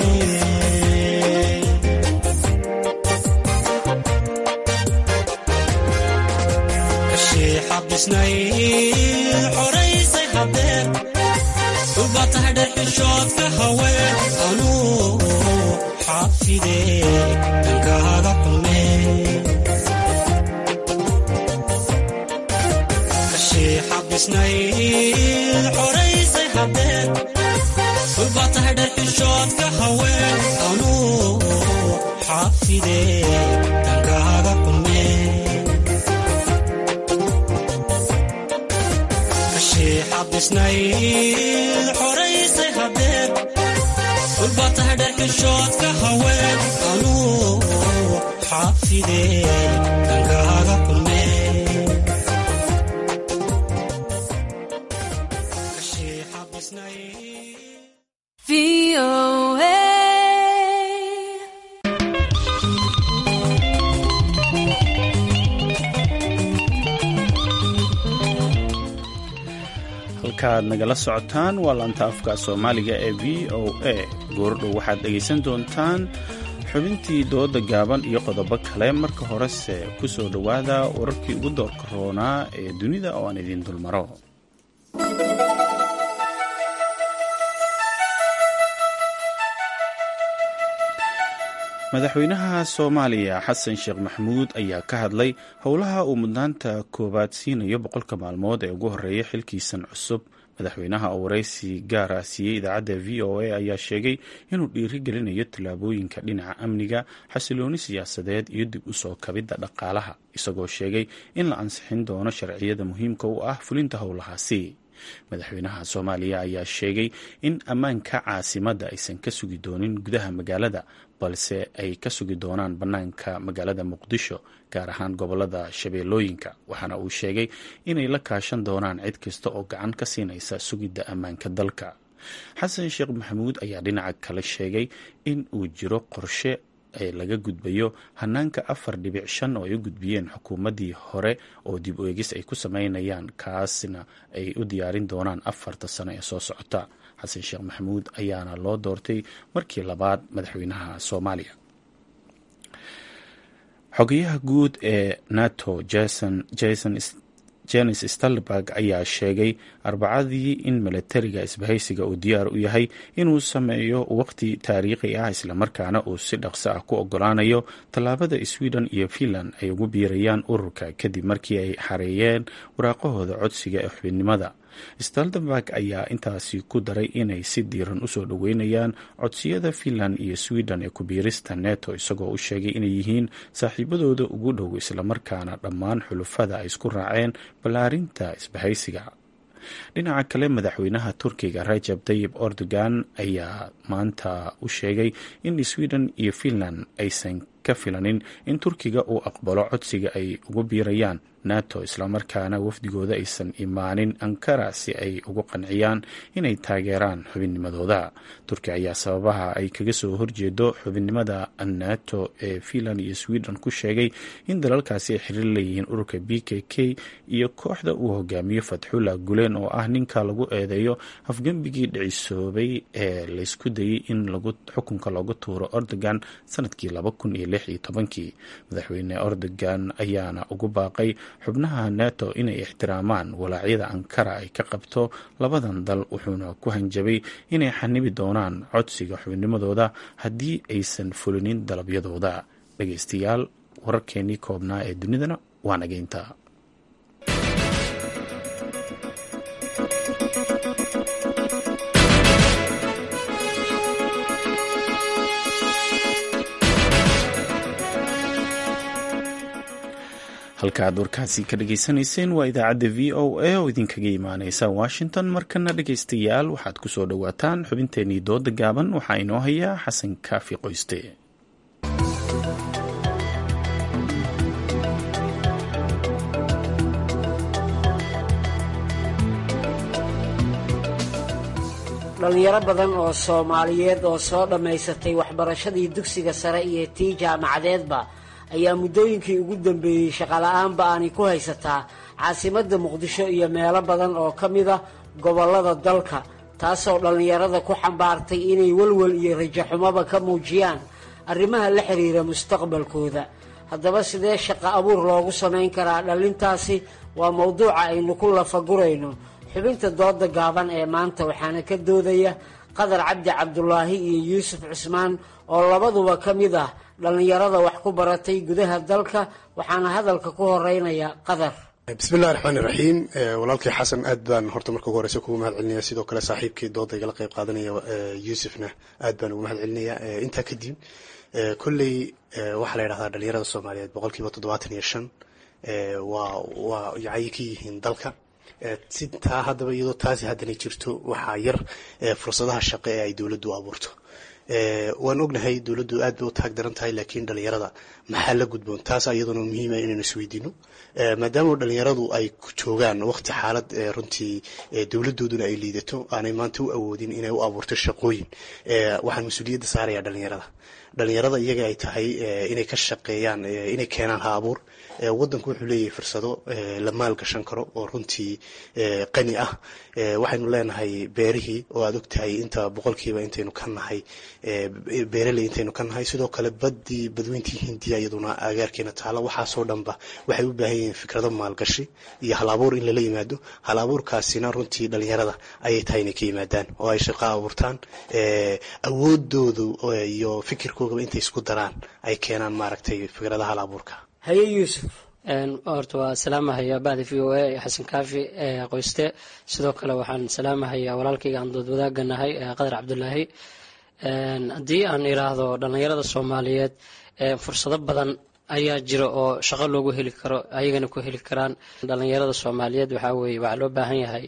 xabisnay xoraysay hadeer uba tahay dhexishoodka haween anuu xaafide dhankaaga xume kashii xabisnay xoraysay hadeer uba tahay dhexishoodka haween anuu xaafide dhankaaga xume xabisnayd xoraysay hadeed ulba tahay dharxishoodka haween anuu xaafide dhankaaga kulme halkaaad nagala socotaan waa laanta afka soomaaliga ee v o a goordhow waxaad dhegaysan doontaan xubintii dooda gaaban iyo qodobo kale marka horese ku soo dhowaada wararkii ugu doorka roonaa ee dunida oo aan idiin dulmaro madaxweynaha soomaaliya xasan sheekh maxamuud ayaa ka hadlay howlaha uu mudnaanta koowaad siinayo boqolka maalmood ee ugu horeeya xilkiisan cusub madaxweynaha oo waraysi gaara siiyey idaacadda v o a ayaa sheegay inuu dhiiri gelinayo tallaabooyinka dhinaca amniga xasilooni siyaasadeed iyo dib u soo kabidda dhaqaalaha isagoo sheegay in la ansixin doono sharciyada muhiimka u ah fulinta howlahaasi madaxweynaha soomaaliya ayaa sheegay in ammaanka caasimadda aysan ka sugi doonin gudaha magaalada balse ay ka sugi doonaan bannaanka magaalada muqdisho gaar ahaan gobolada shabeellooyinka waxaana uu sheegay inay la kaashan doonaan cid kasta oo gacan ka siinaysa sugidda ammaanka dalka xasan sheekh maxamuud ayaa dhinaca kale sheegay in uu jiro qorshe ee laga gudbayo hanaanka afar dhibic shan oo ay u gudbiyeen xukuumaddii hore oo dib u eegis ay ku sameynayaan kaasna ay u diyaarin doonaan afarta sano ee soo socota xasan sheekh maxamuud ayaana loo doortay markii labaad madaxweynaha soomaaliya xogayaha guud ee nato jason jason jenis stalberg ayaa sheegay arbacadii in milatariga isbahaysiga uu diyaar u yahay inuu sameeyo waqti taariikhi ah islamarkaana uu si dhaqso ah ku ogolaanayo tallaabada sweden iyo finland ay ugu biirayaan ururka kadib markii ay xareeyeen waraaqahooda codsiga ee xubinimada staldenberg ayaa intaasi ku daray inay si diiran usoo dhoweynayaan codsiyada finland iyo sweden ee kubiirista neto isagoo u sheegay inay yihiin saaxiibadooda ugu dhow islamarkaana dhammaan xulufada ay isku raaceen ballaarinta isbahaysiga dhinaca kale madaxweynaha turkiga rajab tayib erdogan ayaa maanta u sheegay in sweden iyo finland aysan ka filanin in turkiga uu aqbalo codsiga ay ugu biirayaan nato islamarkaana wafdigooda aysan imaanin ankara si ay ugu qanciyaan inay taageeraan xubinnimadooda turkiya ayaa sababaha ay kaga soo horjeedo xubinnimada nato ee finland iyo sweden ku sheegay in dalalkaasi ay xiriir leeyihiin ururka b k k iyo kooxda uu hogaamiyo fatxullah gulen oo ah ninka lagu eedeeyo afgembigii dhicisoobay ee laysku dayay in xukunka loogu tuuro erdogan sanadkii laba kun iyo lix iyo tobankii madaxweyne erdogan ayaana ugu baaqay xubnaha nato inay ixtiraamaan walaacyada ankara ay ka qabto labadan dal wuxuuna ku hanjabay inay xanibi doonaan codsiga xubnimadooda haddii aysan fulinin dalabyadooda dhegeystayaal wararkeenii koobnaa ee dunidana waa nageynta halka aad warkaasi ka dhageysanayseen waa idaacadda v o a oo idinkaga imaaneysa washington markana dhegeystayaal waxaad ku soo dhowaataan xubinteenii dooda gaaban waxaa inoo hayaa xasan kaafi qoyste dhalinyaro badan oo soomaaliyeed oo soo dhammaysatay waxbarashadii dugsiga sare iyo tii jaamacadeedba ayaa muddooyinkii ugu dambeeyey shaqala-aanba aanay ku haysataa caasimadda muqdisho iyo meelo badan oo ka mid a gobollada dalka taasoo dhallinyarada ku xambaartay inay welwel iyo rajaxumoba ka muujiyaan arrimaha la xiriira mustaqbalkooda haddaba sidee shaqo abuur loogu samayn karaa dhallintaasi waa mowduuca aynu ku lafagurayno xubinta dooda gaaban ee maanta waxaana ka doodaya qadar cabdi cabdulaahi iyo yuusuf cusmaan oo labaduba ka mid ah dhallinyarada wax ku baratay gudaha dalka waxaana hadalka ku horeynaya qadar bismillahi raxmaani raxiim walaalkii xasan aad baan horta marka ugu horeysa kugu mahad celinaya sidoo kale saaxiibkii dooda igala qeyb qaadanaya yuusufna aad baan ugu mahad celinaya intaa kadib kolley waxaa la yidhahdaa dhalinyarada soomaaliyeed boqol kiiba toddobaatan iyo shan waa waa yacay ka yihiin dalka si taa haddaba iyadoo taasi haddana jirto waxaa yar fursadaha shaqo ee ay dowladdu abuurto waan ognahay dowladdu aad bay u taag daran tahay laakiin dhalinyarada maxaa la gudboon taas iyaduna muhiima inaynu isweydiino maadaama dhalinyaradu ay joogaan waqti xaalad runtii dowladooduna ay liidato aanay maanta u awoodin inay u abuurto shaqooyin waxaan mas-uuliyadda saaraya dhalinyarada dhalinyarada iyaga ay tahay inay ka shaqeeyaan inay keenaan ha abuur wadanku wuxuu leeyahay fursado la maalgashan karo oo runtii qani ah waxaynu leenahay beerihii oo aad ogtahay inta boqolkiiba intaynu ka nahay beeraley intaynu ka nahay sidoo kale badii badweyntii hindiya iyaduna agaarkeena taala waxaasoo dhanba waxay u baahan yihiin fikrado maalgashi iyo hal abuur in lala yimaado hal abuurkaasina runtii dhalinyarada ayay tahay inay ka yimaadaan oo ay shaqo abuurtaan awoodoodu iyo fikirkoogaba intay isku daraan ay keenaan maaragtay fikradaha hal abuurka haye yuusuf horta waa salaamahayaa bahda v o a xasan kaafi qoyste sidoo kale waxaan salaamahayaa walaalkayga aan dood wadaaganahay qadar cabdulaahi haddii aan iraahdo dhallinyarada soomaaliyeed fursado badan ayaa jira oo shaqo loogu heli karo ayagana ku heli karaan dhallinyarada soomaaliyeed waxaa weye waxaa loo baahan yahay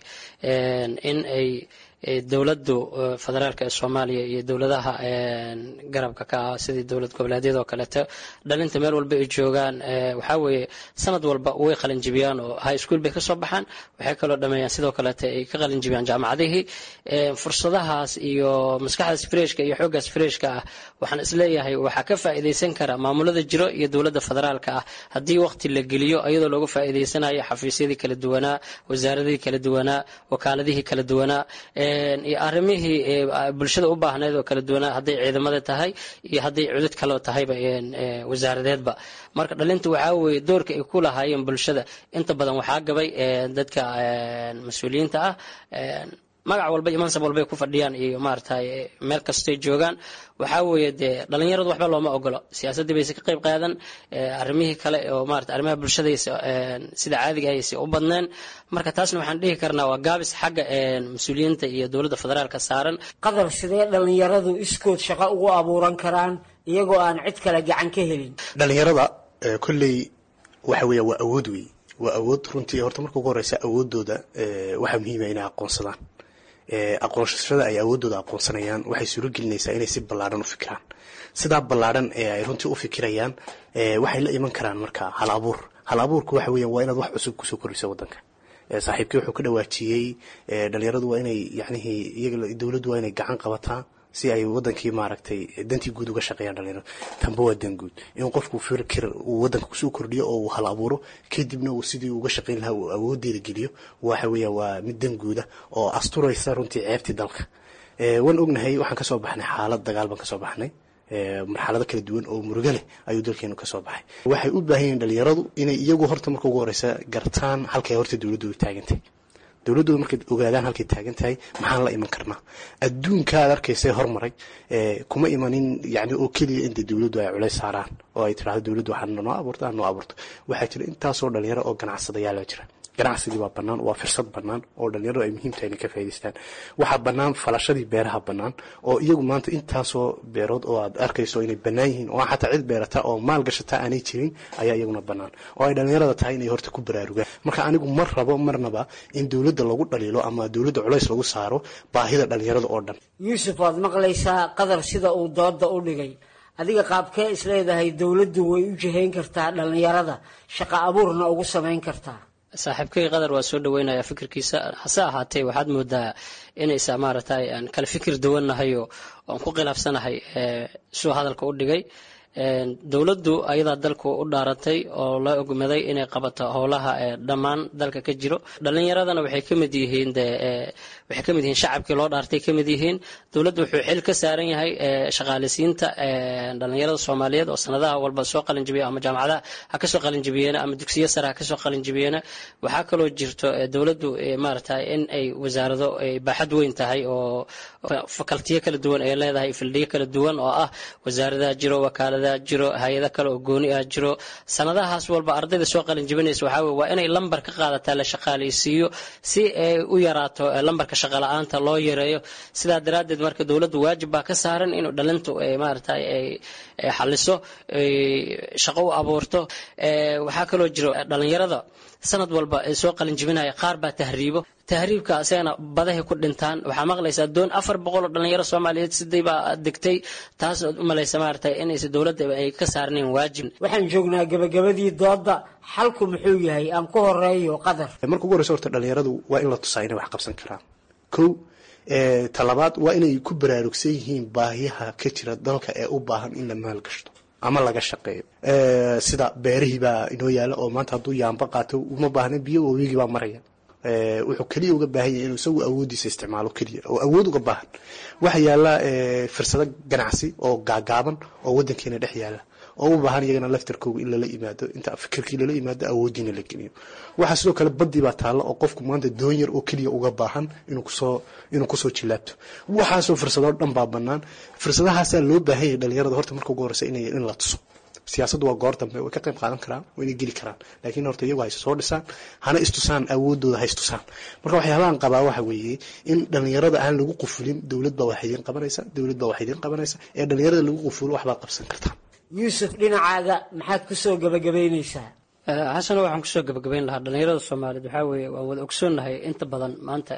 in ay dowladdu federaalka ee soomaaliya iyo dowladaha garabka ka ah sidii dowlad goboleedyada oo kaleeto dhalinta meel walba ay joogaan waxaa weeye sanad walba way qalinjibiyaan oo high school bay kasoo baxaan waxay kaloo dhameeyaan sidoo kaleeto ay ka qalinjibiyaan jaamacadihii fursadahaas iyo maskaxdaas freshka iyo xooggaas freshka ah waxaan isleeyahay waxaa ka faa'iidaysan kara maamulada jiro iyo dowladda federaalka ah haddii waqti la geliyo iyadoo looga faa'iidaysanayo xafiisyadii kala duwanaa wasaaradihii kala duwanaa wakaaladihii kala duwanaa iyo arrimihii bulshada u baahneyd oo kala duwanaa hadday ciidamada tahay iyo hadday cudud kaloo tahayba wasaaradeedba marka dhalinta waxaa weeye doorka ay ku lahaayeen bulshada inta badan waxaa gabay dadka mas-uuliyiinta ah magac walba iyo mansab walbay ku fadhiyaan iyo maaragtay meel kastay joogaan waxaa weeye dee dhalinyaradu waxba looma ogolo siyaasaddii bayse ka qayb qaadan arrimihii kale oo maarata arrimaha bulshadaysa sida caadiga aysa u badneen marka taasna waxaan dhihi karnaa waa gaabis xagga mas-uuliyiinta iyo dowladda federaalka saaran qadar sidee dhalinyaradu iskood shaqo ugu abuuran karaan iyagoo aan cid kale gacan ka helin dhalinyarada kolley waxa weeya waa awood wey waa awood runtii horta marka ugu horeysa awoodooda waxaa muhiima inay aqoonsadaan aqoonsashada ay awoodooda aqoonsanayaan waxay suuro gelinaysaa inay si ballaadhan u fikiraan sidaa ballaadhan ee ay runtii u fikirayaan waxay la iman karaan marka hal abuur hal abuurku waxa weeyaan waa inaad wax cusub kusoo kordhiso waddanka saaxiibkii wuxuu ka dhawaajiyey dhalinyaradu waa inay yacnihii iyaga dowladdu waa inay gacan qabataa si ay wadankii maaragtay dantii guud uga shaqeeyaan dhalinyarada tanba waa dan guud in qofku fikir uu wadanka kusoo kordhiyo oo uu hal abuuro kadibna uu sidii uga shaqeyn lahaa uu awoodeeda geliyo waxa weeya waa mid dan guuda oo asturaysa runtii ceebtii dalka waan ognahay waxaan kasoo baxnay xaalad dagaal baan kasoo baxnay marxalado kala duwan oo murugo leh ayuu dalkeenu kasoo baxay waxay u baahan yihiin dhalinyaradu inay iyagu horta marka ugu horeysa gartaan halkay horta dowladooda taagantay dowladdooda markay ogaadaan halkay taagan tahay maxaan la iman karnaa adduunka aad arkaysay hormaray kuma imanin yani oo keliya inta dowladdu ay culays saaraan oo ay tidhahdo dowladdu waxaa noo abuurto aan noo abuurto waxaa jira intaasoo dhalinyaro oo ganacsadayaala jira ganacsigii baa bannaan waa firsad bannaan oo dhalinyaradu ay muhiim tahay inay ka faa'idaystaan waxaa bannaan falashadii beeraha bannaan oo iyagu maanta intaasoo beerood oo aad arkayso inay bannaan yihiin oo xataa cid beerata oo maal gashata aanay jirin ayaa iyaguna bannaan oo ay dhalinyarada tahay inay horta ku baraarugaan marka anigu mar rabo marnaba in dowladda lagu dhaliilo ama dowladda culays lagu saaro baahida dhalinyarada oo dhan yuusuf waad maqlaysaa qadar sida uu dooda u dhigay adiga qaabkee isleedahay dowladdu way u jihayn kartaa dhalinyarada shaqo abuurna ugu samayn kartaa saaxiibkay qadar waa soo dhaweynaya fikirkiisa hase ahaatee waxaad moodaa inaysa maaragtay aan kala fikir duwannahayo oan ku khilaafsanahay suu hadalka u dhigay dowladdu ayadaa dalku u dhaarantay oo la ogmaday inay qabato howlaha dhammaan dalka ka jiro dhalinyaradana waxay kamid yihiin de waxay kamid yihiin shacabkii loo dhaartay kamid yihiin dowladdu wuxuu xil ka saaran yahay shaqaaleysiinta dhalinyarada soomaaliyeed oo sanadaha walba soo qalinjibiya ama jaamacadaha ha kasoo qalinjibiyeena ama dugsiyo sare ha kasoo qalinjibiyeena waxaa kaloo jirto dowladdu maaragtay in ay wasaarado baaxad weyn tahay oo fakaltiyo kala duwan ay leedahay fildiyo kala duwan oo ah wasaaradaha jiro wakaalada jiro hay-ada kale oo gooni ah jiro sanadahaas walba ardayda soo qalin jibinaysa waxaa weye waa inay lambar ka qaadataa la shaqaaleysiiyo si ay u yaraato lambarka shaqala-aanta loo yareeyo sidaa daraaddeed marka dowladdu waajib baa ka saaran inuu dhalintu maaragtay ay xaliso shaqo u abuurto waxaa kaloo jiro dhalinyarada sanad walba soo qalin jibinaya qaar baa tahriibo tahriibka asagana badahay ku dhintaan waxaa maqlaysaa doon afar boqol oo dhalinyaro soomaaliyeed siday baa degtay taas ood u malaysa maaragtay inaysa dowladda ay ka saarnayn waajib waxaan joognaa gabagabadii dooda xalku muxuu yahay aan ku horeeyo qadar marka ugu horeysa horta dhalinyaradu waa in la tusaa inay wax qabsan karaan kow talabaad waa inay ku baraarugsan yihiin baahiyaha ka jira dalka ee u baahan in la maalgashto ama laga shaqeeyo sida beerihii baa inoo yaala oo maanta hadduu yaamba qaato uma baahna biyo wawigii baa maraya wuxuu keliya uga baahan yahay inuu isagu awoodiisa isticmaalo keliya oo awood uga baahan waxa yaala fursado ganacsi oo gaagaaban oo wadankeena dhex yaala oo u baahan iyagana laftarkooga in lala yimaado inta fikirkii lala yimaado awoodiina la geliyo waxaa sidoo kale badii baa taalla oo qofku maanta doon yar oo keliya uga baahan inuu kusoo inuu kusoo jilaabto waxaasoo fursadoo dhan baa banaan fursadahaasaa loo baahan yahay dhalinyarada horta marka ugu horeysa inay in la tuso siyaasaddu waa goor dambe way ka qayb qaadan karaan waa inay geli karaan laakiin horta iyagu hayse soo dhisaan hana istusaan awoodooda ha istusaan marka waxyaabahan qabaa waxa weeye in dhalinyarada aan lagu qufulin dowlad baa wax idiin qabanaysa dowlad baa wax idiin qabanaysa ee dhalinyarada lagu qufulo waxbaad qabsan kartaan yuusuf dhinacaaga maxaad kusoo gabagabaynaysaa xasano waxaan kusoo gabagabayn lahaa dhalinyarada soomaaliyeed waxaa weeye waan wada ogsoonnahay inta badan maanta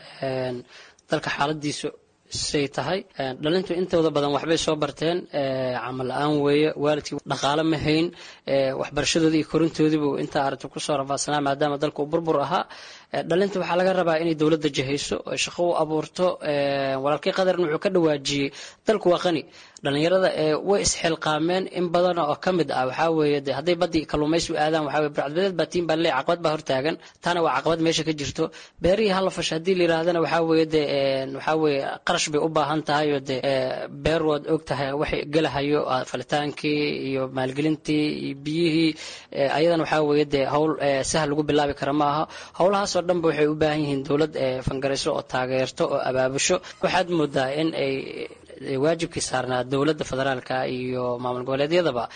dalka xaaladiisu say tahay dhalintu intooda badan waxbay soo barteen camal la-aan weeye waalidkii dhaqaale ma hayn waxbarashadoodii iyo korintoodiibu intaa aragti kusoo rafaadsanaa maadaama dalka uu burbur ahaa dhalinta waxaa laga rabaa inay dowladda jahayso oo shaqo u abuurto walaalkii qadarna wuxuu ka dhawaajiyey dalku waa qani dhalinyarada way isxilqaameen in badan oo ka mid ah waxaa weeye de hadday baddii kalluumaysi aadaan waxaa weye burcadbadeed baa tiin baa leey caqabad baa hortaagan taana waa caqabad meesha ka jirto beerihii hala fasha haddii la yidhaahdana waxaa weeye de waxaa weeye qarash bay u baahan tahay oo de beer waad og tahay waxay gelahayo falitaankii iyo maalgelintii iyo biyihii ayadana waxaa weeye de howl sahal lagu bilaabi kara ma aha howlahaasoo dhanba waxay u baahan yihiin dowlad fangarayso oo taageerto oo abaabusho waxaad moodaa in ay waajibkii saarnaa dowladda federaalka iyo maamul goboleedyadaba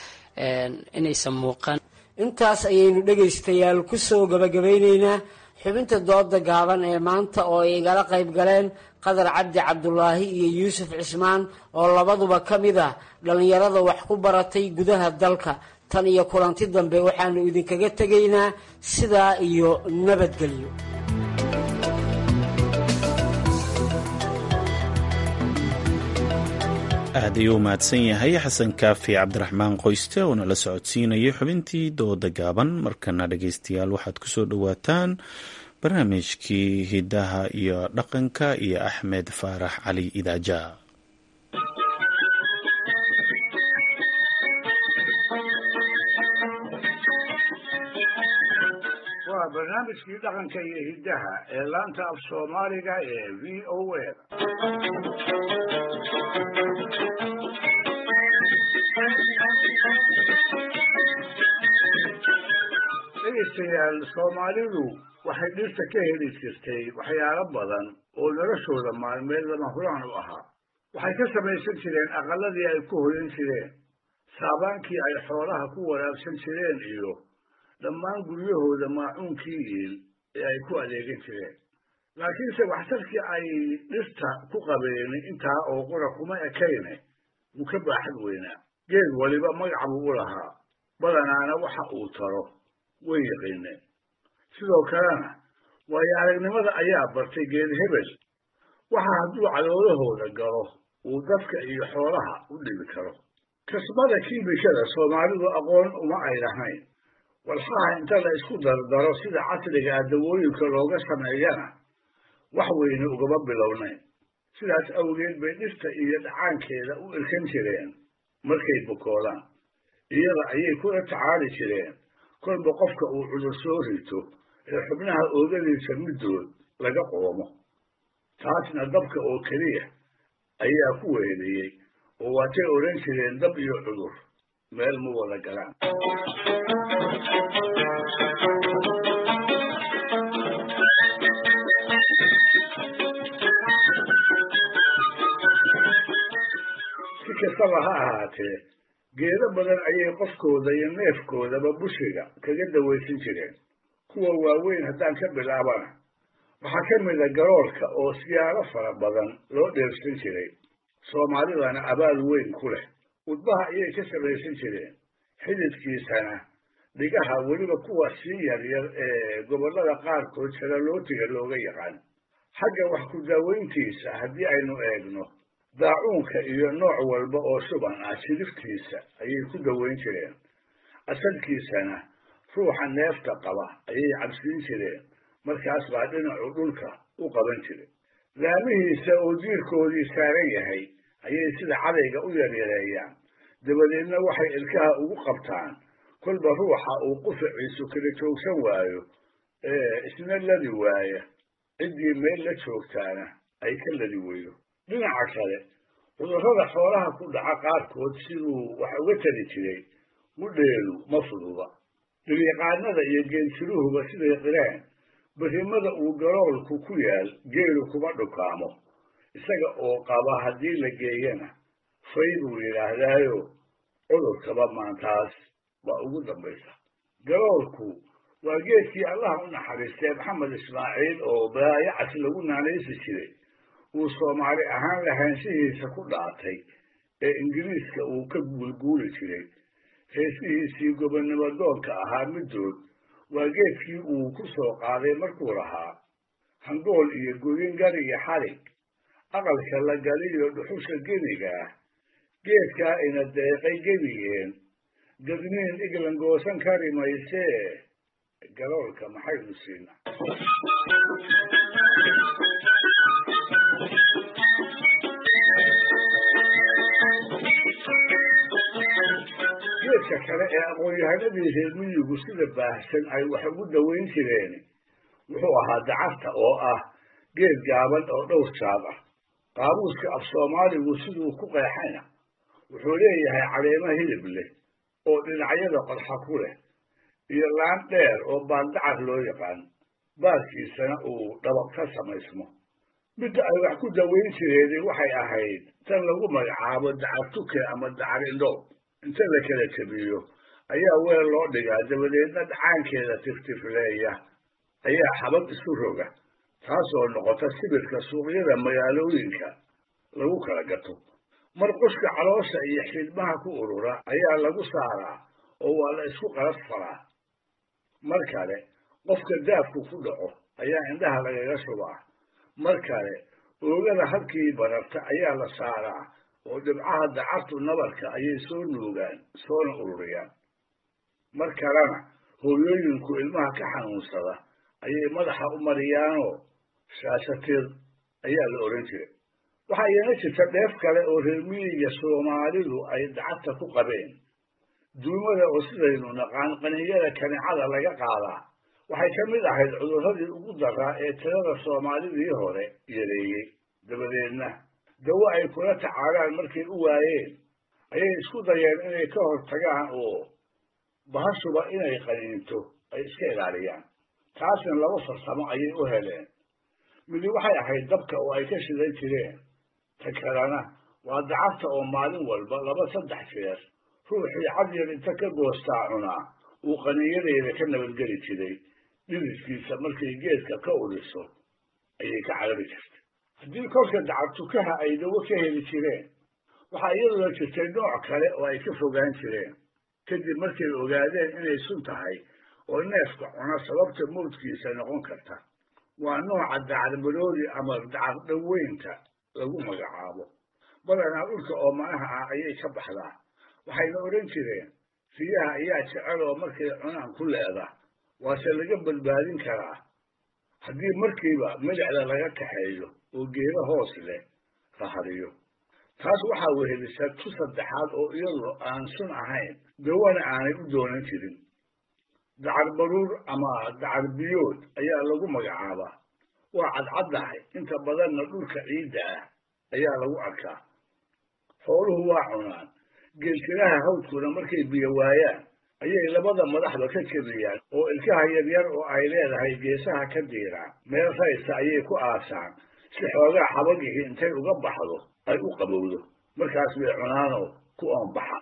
inaysan muuqan intaas ayaynu dhegaystayaal kusoo gabagabaynaynaa xubinta dooda gaaban ee maanta oo ay igala qayb galeen qadar cabdi cabdulaahi iyo yuusuf cismaan oo labaduba ka mid ah dhallinyarada wax ku baratay gudaha dalka tan iyo kulanti dambe waxaanu idinkaga tegaynaa sidaa iyo nabadgelyo aad ayuu u mahadsan yahay xasan kaafi cabdiraxmaan qoyste oo nala socodsiinayay xubintii dooda gaaban markana dhegaystayaal waxaad ku soo dhowaataan barnaamijkii hidaha iyo dhaqanka iyo axmed faarax cali idaaja waa barnaamijkii dhaqanka iyo hiddaha ee laanta af soomaaliga ee v o a dhegaystayaal soomaalidu waxay dhirta ka heli jirtay waxyaalo badan oo noloshooda maalmeed lama huraan u ahaa waxay ka samaysan jireen aqalladii ay ku hoyan jireen saabaankii ay xoolaha ku waraabsan jireen iyo dhammaan guryahooda maacuunkii iil ee ay ku adeegan jireen laakiinse waxtarkii ay dhirta ku qabeen intaa oo qura kuma ekayne wuu ka baaxad weynaa geed waliba magac buu u lahaa badanaana waxa uu taro way yaqiineen sidoo kalena waayo aragnimada ayaa bartay geed hebel waxa hadduu caloolahooda galo uu dadka iyo xoolaha u dhibi karo kasbada kiimikada soomaalidu aqoon uma ay lahayn walxaha inta la isku dardaro sida casriga ah dawooyinka looga sameeyana wax weyne ugama bilownayn sidaas awgeed bay dhirta iyo dhacaankeeda u irkan jireen markay bukoodaan iyada ayay kula tacaali jireen kolba qofka uu cudur soo rito ee xubnaha oogadiisa middood laga qoomo taasna dabka oo keliya ayaa ku weheliyey oo waatay odhan jireen dab iyo cudur meel ma wada galaan si kastaba ha ahaatee geedo badan ayay qofkooda iyo neefkoodaba bushiga kaga dawaysan jireen kuwa waaweyn haddaan ka bilaabana waxaa ka mida garoolka oo siyaalo fara badan loo dheersan jiray soomaalidana abaal weyn ku leh udbaha ayay ka samaysan jireen xididkiisana dhigaha weliba kuwa sii yaryar ee gobollada qaarkood saralootiga looga yaqaan xagga wax ku daaweyntiisa haddii aynu eegno daacuunka iyo nooc walba oo shuban ah jidiftiisa ayay ku daweyn jireen asalkiisana ruuxa neefta qaba ayay cabsiin jireen markaas baa dhinacu dhulka u qaban jiray laamihiisa oo jiirkoodii saaran yahay ayay sida cadayga u yaryareeyaan dabadeedna waxay ilkaha ugu qabtaan kolba ruuxa uu qufaciisu kala joogsan waayo ee isna ladi waaya ciddii meel la joogtaana ay ka ladi weydo dhinaca kale cudurrada xoolaha ku dhaca qaarkood siduu wax uga tali jiray mudheelu ma fududa dhiryaqaanada iyo geeljiruhuba siday qireen berrimada uu garoolku ku yaal geelu kuma dhukaamo isaga oo qaba haddii la geeyana fay buu yidhaahdaayo cudurkaba maantaas waa ugu dambaysa garoolku waa geedkii allaha u naxariistay maxamed ismaaciil oo baayacas lagu naanaysi jiray uu soomaali ahaan lahaanshihiisa ku dhaatay ee ingiriiska uu ka guulguuli jiray heesihiisii gobonnimo doonka ahaa middood waa geedkii uu ku soo qaaday markuu lahaa hangool iyo goyin gari iyo xarig aqalka la galiyo dhuxusha geniga ah geedkaa ina deeqay gebigeen gadniin iglan goosan kari maysee galoolka maxaynu siina geedka kale ee aqoon-yahanadii reer miyigu sida baahsan ay wax ugu daweyn jireen wuxuu ahaa dacarta oo ah geed gaaban oo dhowr jaad ah qaabuuska af soomaaligu siduu ku qeexayna wuxuu leeyahay caleemo hilib leh oo dhinacyada qodxa ku leh iyo laan dheer oo baandacar loo yaqaan baarkiisana uu dhabaq ka samaysmo midda ay wax ku daweyn jireeni waxay ahayd tan lagu magacaabo dacar tuke ama dacar indhoob inta la kala jabiyo ayaa weel loo dhigaa dabadeedna dhacaankeeda tiftifleeya ayaa xabad isu roga taasoo noqota sibirka suuqyada magaalooyinka lagu kala gato mar qushka caloosha iyo xidhmaha ku urura ayaa lagu saaraa oo waa la isku qalas faraa mar kale qofka daafku ku dhaco ayaa indhaha lagaga shubaa mar kale oogada halkii bararta ayaa la saaraa oo dhibcaha dacartu nabarka ayay soo nuugaan soona ururiyaan mar kalena hooyooyinku ilmaha ka xanuunsada ayay madaxa u mariyaanoo shaashatir ayaa la odhan jiray waxaa iyana jirta dheef kale oo reer miyiga soomaalidu ay dacarta ku qabeen duumada oo sidaynu naqaan qaninyada kanicada laga qaadaa waxay ka mid ahayd cudurradii ugu daraa ee tirada soomaalidii hore yareeyey dabadeedna dawo ay kula tacaalaan markay u waayeen ayay isku dayeen inay ka hortagaan oo bahashuba inay qaniinto ay iska ilaaliyaan taasna laba farsamo ayay u heleen midi waxay ahayd dabka oo ay ka shidan jireen ta kalena waa dacarta oo maalin walba laba saddex jeer ruuxii cadyar inta ka goostaa cunaa uu qaniinyadeeda ka nabadgeli jiray dhididkiisa markay geedka ka udhiso ayay ka carabi jirtay haddii kolka dacartukaha ay dawo ka heli jireen waxaa iyaduna jirtay nooc kale oo ay ka fogaan jireen kadib markay ogaadeen inay sun tahay oo neefka cuna sababta mawdkiisa noqon karta waa nooca dacarbaroodi ama dacar dhaweynta lagu magacaabo badanaa dhulka oo manaha ah ayay ka baxdaa waxayna odhan jireen riyaha ayaa jecel oo markay cunaan ku leeda waase laga badbaadin karaa haddii markiiba midicda laga kaxeeyo oo geeda hoos leh la hadiyo taas waxaa wehelisa tu saddexaad oo iyadu aan sun ahayn dawana aanay u doonan jirin dacar baruur ama dacar biyood ayaa lagu magacaabaa waa cadcaddahay inta badanna dhulka ciidda ah ayaa lagu arkaa xooluhu waa cunaan geeltiraha hawdkuna markay biyo waayaan ayay labada madaxba ka jebiyaan oo ilkaha yaryar oo ay leedahay geesaha ka diiraan meel raysa ayay ku aasaan si xoogaa xabagihii intay uga baxdo ay u qabowdo markaas bay cunaanoo ku oonbaxa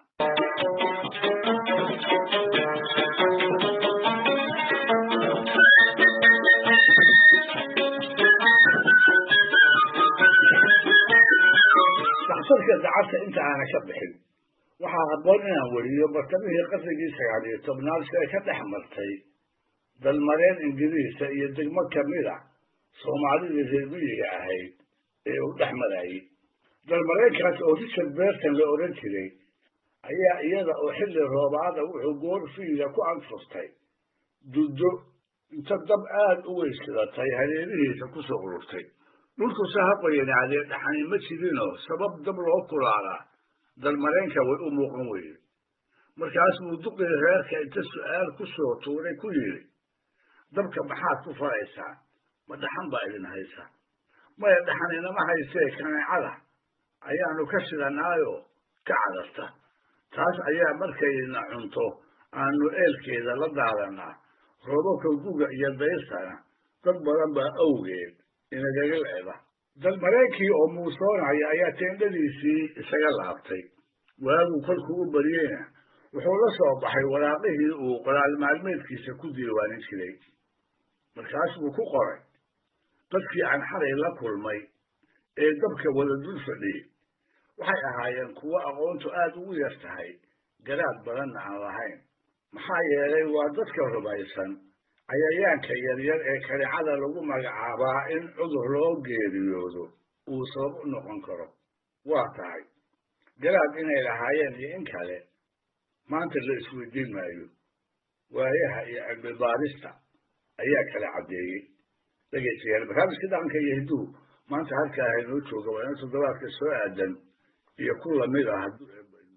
daxtarka dacarta inta aana ka bixin waxaa habboon inaan weriyo bartamihii qarnigii sagaal iyo tobnaad si ay ka dhex martay dalmareen ingiriisa iyo degmo kamid a soomaalidii reer miyiga ahayd ee uu dhex marayay dalmareenkaas oo richard berton la odhan jiray ayaa iyada oo xilli roobaada wuxuu goor fiida ku anfustay duddo inta dab aad u weyskidatay hareerihiisa ku soo ururtay dhulku sahaqoyanacdee dhaxani ma jirinoo sabab dab loo kulaalaa dalmareenka way u muuqan weyde markaas buu duqii reerka inta su'aal ku soo tuuray ku yidhi dabka maxaad ku faraysaa ma dhaxan baa idin haysa maya dhaxan inama haysee kaneecada ayaanu ka shidanaayoo ka cadarta taas ayaa markayna cunto aanu eelkeeda la daadanaa roobabka guga iyo dayrtana dad badan baa awgeed inagaga leeda dalmareenkii oo muusoonaya ayaa teendhadiisii isaga laabtay waaguu kolkuu u baryeyna wuxuu la soo baxay waraaqihii uu qoraal maalmeedkiisa ku diiwaanin jiray markaas buu ku qoray dadkii aan xalay la kulmay ee dabka wada dul fadhiyey waxay ahaayeen kuwo aqoontu aad ugu yar tahay garaad badanna aan lahayn maxaa yeelay waa dadka rumaysan cayayaanka yaryar ee kalicada lagu magacaabaa in cudur loo geeriyoodo uu sabab u noqon karo waa tahay garaad inay lahaayeen iyo in kale maanta la isweydiin maayo waayaha iyo cilmibaarista ayaa kala caddeeyey dhegaystayaal barnaamijka dhaqanka iyo hidduu maanta halkaa haynoo jooga waa in toddobaadka soo aadan iyo ku lamid ah hadduu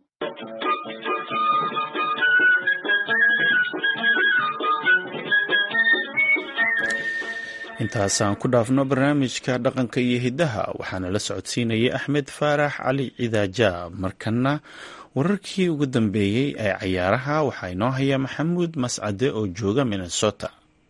intaasaan ku dhaafno barnaamijka dhaqanka iyo hiddaha waxaana la socodsiinayay axmed faarax cali cidaaja markana wararkii ugu dambeeyey ee cayaaraha waxaa inoo haya maxamuud mascade oo jooga minnesota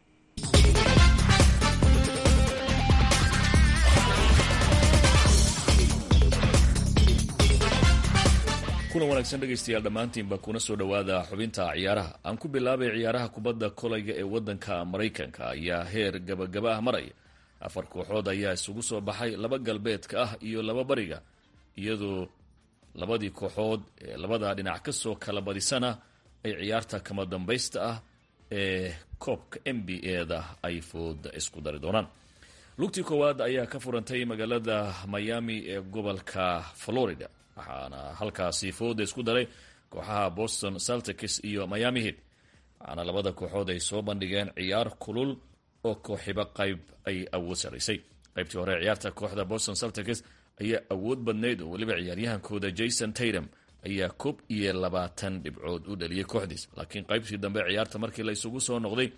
kulan wanaagsan dhegaystayaal dhammaantiinba kuna soo dhowaada xubinta ciyaaraha aan ku bilaabay ciyaaraha kubadda kolayga ee waddanka maraykanka ayaa heer gabagaba ah maraya afar kooxood ayaa isugu soo baxay laba galbeedka ah iyo laba bariga iyadoo labadii kooxood ee labada dhinac ka soo kala badisana ay ciyaarta kama dambaysta ah ee koobka n b a-da ay fooda isku dari doonaan lugtii koowaad ayaa ka furantay magaalada miami ee gobolka florida waxaana halkaasi fooda isku daray kooxaha boston celtics iyo miami heat waxaana labada kooxood ay soo bandhigeen ciyaar kulul oo kooxiba qayb ay awood saraysay qaybtii hore ciyaarta kooxda boston celtics ayaa awood badnayd oo weliba ciyaaryahankooda jason taydam ayaa koob iyo labaatan dhibcood u dhaliyay kooxdiis laakiin qaybtii dambe ciyaarta markii la isugu soo noqday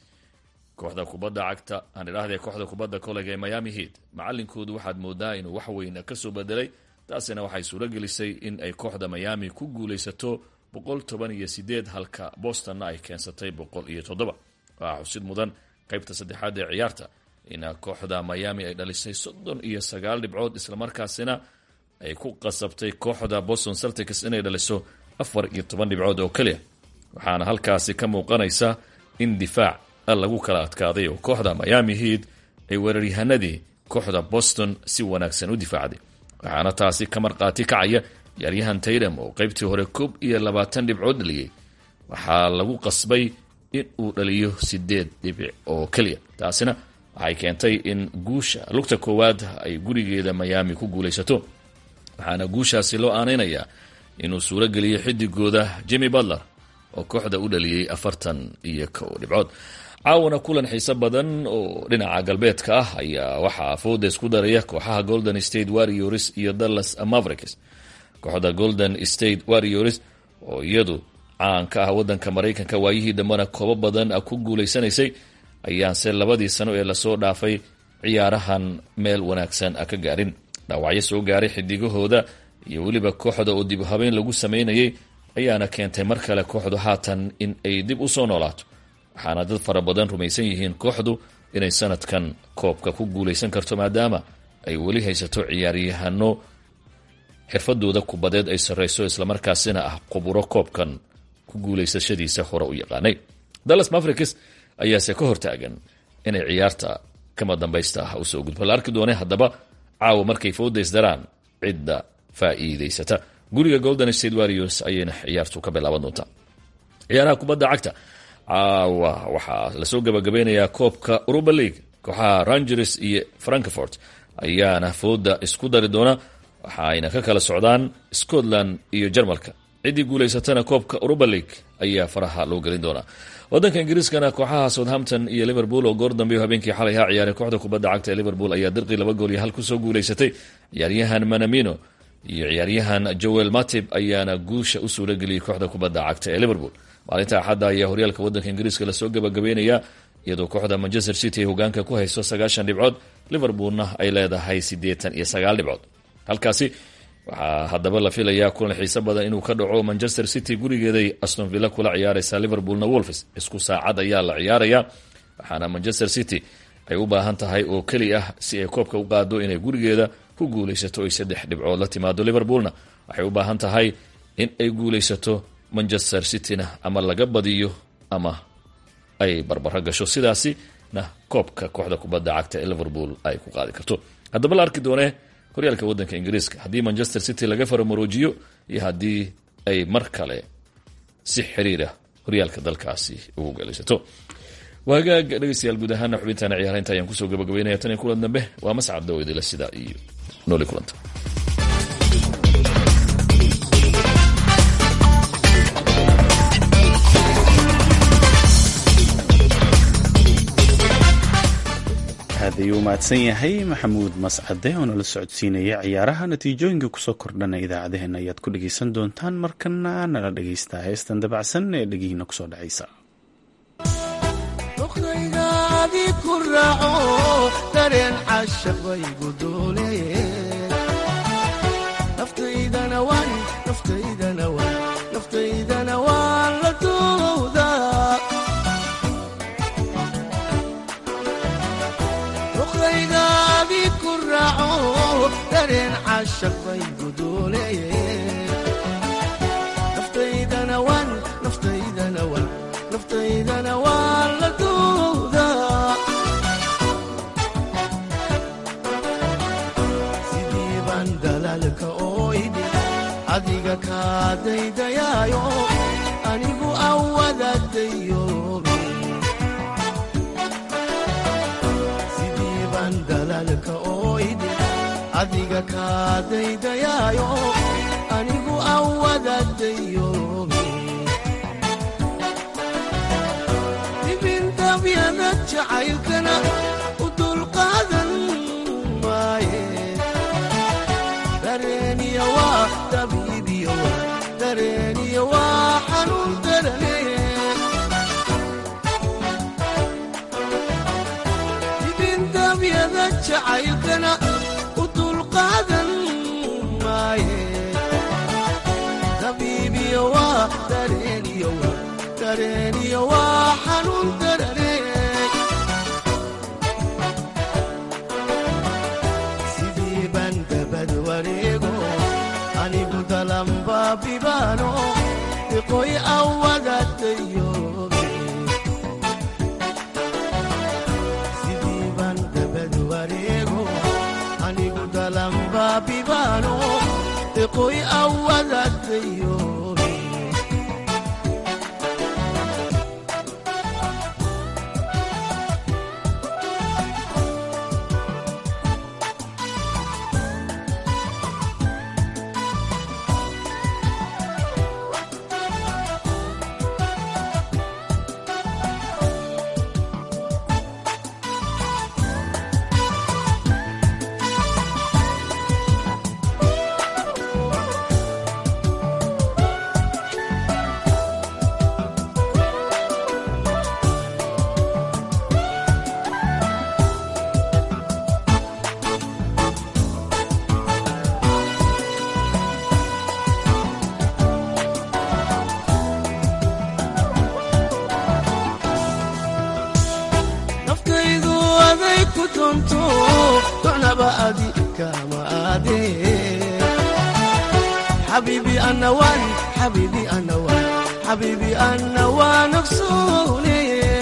kooxda kubadda cagta aan idhaahdee kooxda kubadda kolega ee miami heat macalinkoodu waxaad moodaa inuu wax weyna kasoo bedelay taasina waxay suuro gelisay in ay kooxda miami ku guulaysato boqol toban iyo sideed halka bostonna ay keensatay boqol iyo toddoba waxaa xusid mudan qaybta saddexaad ee ciyaarta in kooxda miami ay dhalisay soddon iyo sagaal dhibcood islamarkaasina ay ku qasabtay kooxda boston celtics inay dhaliso afar iyo toban dhibcood oo keliya waxaana halkaasi ka muuqanaysa in difaac lagu kala adkaaday oo kooxda miami heat ay weeraryahanadii kooxda boston si wanaagsan u difaacday waxaana taasi ka marqaati kacaya ciyaaryahan taydam oo qaybtii hore koob iyo labaatan dhibcood dhaliyey waxaa lagu qasbay in uu dhaliyo sideed dhibic oo keliya taasina waxay keentay in guusha lugta koowaad ay gurigeeda miami ku guulaysato waxaana guushaasi loo aaneynayaa inuu suuro geliyey xidigooda jimmy butler oo kooxda u dhaliyey afartan iyo kow dhibcood caawana kulan xiise badan oo dhinaca galbeedka ah ayaa waxaa fooda isku daraya kooxaha golden state warriors iyo dallas mavericks kooxda golden state warriors oo iyadu caan ka ah wadanka maraykanka waayihii dambena koobo badan ku guulaysanaysay ayaanse labadii sano ee lasoo dhaafay ciyaarahan meel wanaagsan ka gaarin dhaawacyo soo gaaray xidigahooda iyo weliba kooxda oo dib habeyn lagu sameynayay ayaana keentay mar kale kooxdu haatan in ay dib usoo noolaato waxaana dad fara badan rumaysan yihiin kooxdu inay sanadkan koobka ku guulaysan karto maadaama ay weli haysato ciyaaryahano xirfadooda kubadeed ay sarreyso islamarkaasina ah quburo koobkan ku guulaysashadiisa hore u yaqaanay dallas mavericks ayaase ka hortaagan inay ciyaarta kama dambaysta ah usoo gudbo la arki doone haddaba caawa markay foodays daraan cidda faa'iidaysata guriga golden state warriors ayayna ciyaartu ka bilaaban doontaa ciyaaraha kubadda cagta caawa waxaa lasoo gabagabeynayaa koobka uruba league kooxaha rangers iyo frankfort ayaana fooda isku dari doona waxa ayna ka kala socdaan scotland iyo jarmalka ciddii guulaysatana koobka uruba league ayaa faraha loo gelin doonaa wadanka ingiriiskana kooxaha southampton iyo liverpool oo goor dambe habeenkii xalay ha ciyaaray kooxda kubadda cagta ee liverpool ayaa dirqii laba gool iyo hal kusoo guulaysatay ciyaaryahan manamino iyo ciyaaryahan joel matib ayaana guusha u suura geliyey kooxda kubadda cagta ee liverpool maalinta axadda ayaa horyaalka wadanka ingiriiska lasoo gabagabeynaya iyadoo kooxda manchester city ay hogaanka ku hayso sagaashan dhibcood liverpoolna ay leedahay siddeetan iyo sagaal dhibcood halkaasi waxaa haddaba la filayaa kulan xiise badan inuu ka dhaco manchester city gurigeeday aston villa kula ciyaaraysa liverpoolna wolfs isku saacad ayaa la ciyaaraya waxaana manchester city ay u baahan tahay oo keli ah si ay koobka u qaado inay gurigeeda ku guulaysato ay saddex dhibcood la timaado liverpoolna waxay u baahan tahay in ay guulaysato manchester cityna ama laga badiyo ama ay barbaro gasho sidaasina koobka kooxda kubadda cagta ee liverpool ay ku qaadi karto haddaba la arki doonee horyaalka wadanka ingiriiska haddii manchester city laga faramaroojiyo iyo haddii ay mar kale si xiriira horyaalka dalkaasi ugu galaysato waa hagaag dhegeystayaal guud ahaana xubintaana ciyaaraynta ayaan kusoo gabagabeynaya tan iyo kulan dambe waa mascad dawidila sida iyo nooli kulanta aad ayuu mahadsan yahay maxamuud mascade oo nala socodsiinaya ciyaaraha natiijooyinka kusoo kordhana idaacadeheena ayaad ku dhegeysan doontaan markana nala dhegeystaa heestan dabacsan ee dhegihiina kusoo dhacaysa naftaydana waan la duudaa sidii baan dalaalka ooydi adiga kaa daydayaayo anigu awadaadayobe sidii baan dalaalka ooydi adiga kaa daydayaayo anigu awadaadayobe dibindabyada jacaylkana u dulqaadan maaye dareeniya waa dabiibiyo waa dareeniya waa xanuun darane dibindabyada jacaylkana u dulqaadan maaye dabiibiyo waa dareeniyo waa dareeniyo waa xanuun darane sidii baan dabad wareego anigu dalanbaabibaano iqoy awadaadayobe sidii baan dabad wareego anigu dalanbaabibaano iqoy awadaadayobe naftaydu aday ku doonto docnaba adi kama aadee xabiibi ana waan xabiibi ana waan xabiibi ana waan ogsoone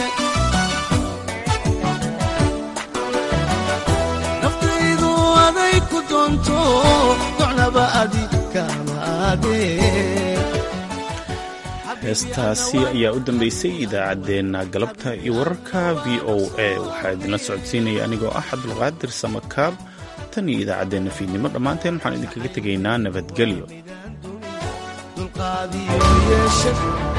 naftaydu aday ku doonto docnaba adi kama aadee heestaasi ayaa u dambeysay idaacaddeenna galabta iyo wararka v o a waxaa idinla socodsiinaya anigoo ah cabdulqaadir samakaab tan iyo idaacaddeenna fiidnimo dhammaanteen waxaan idinkaga tegaynaa nabadgelyo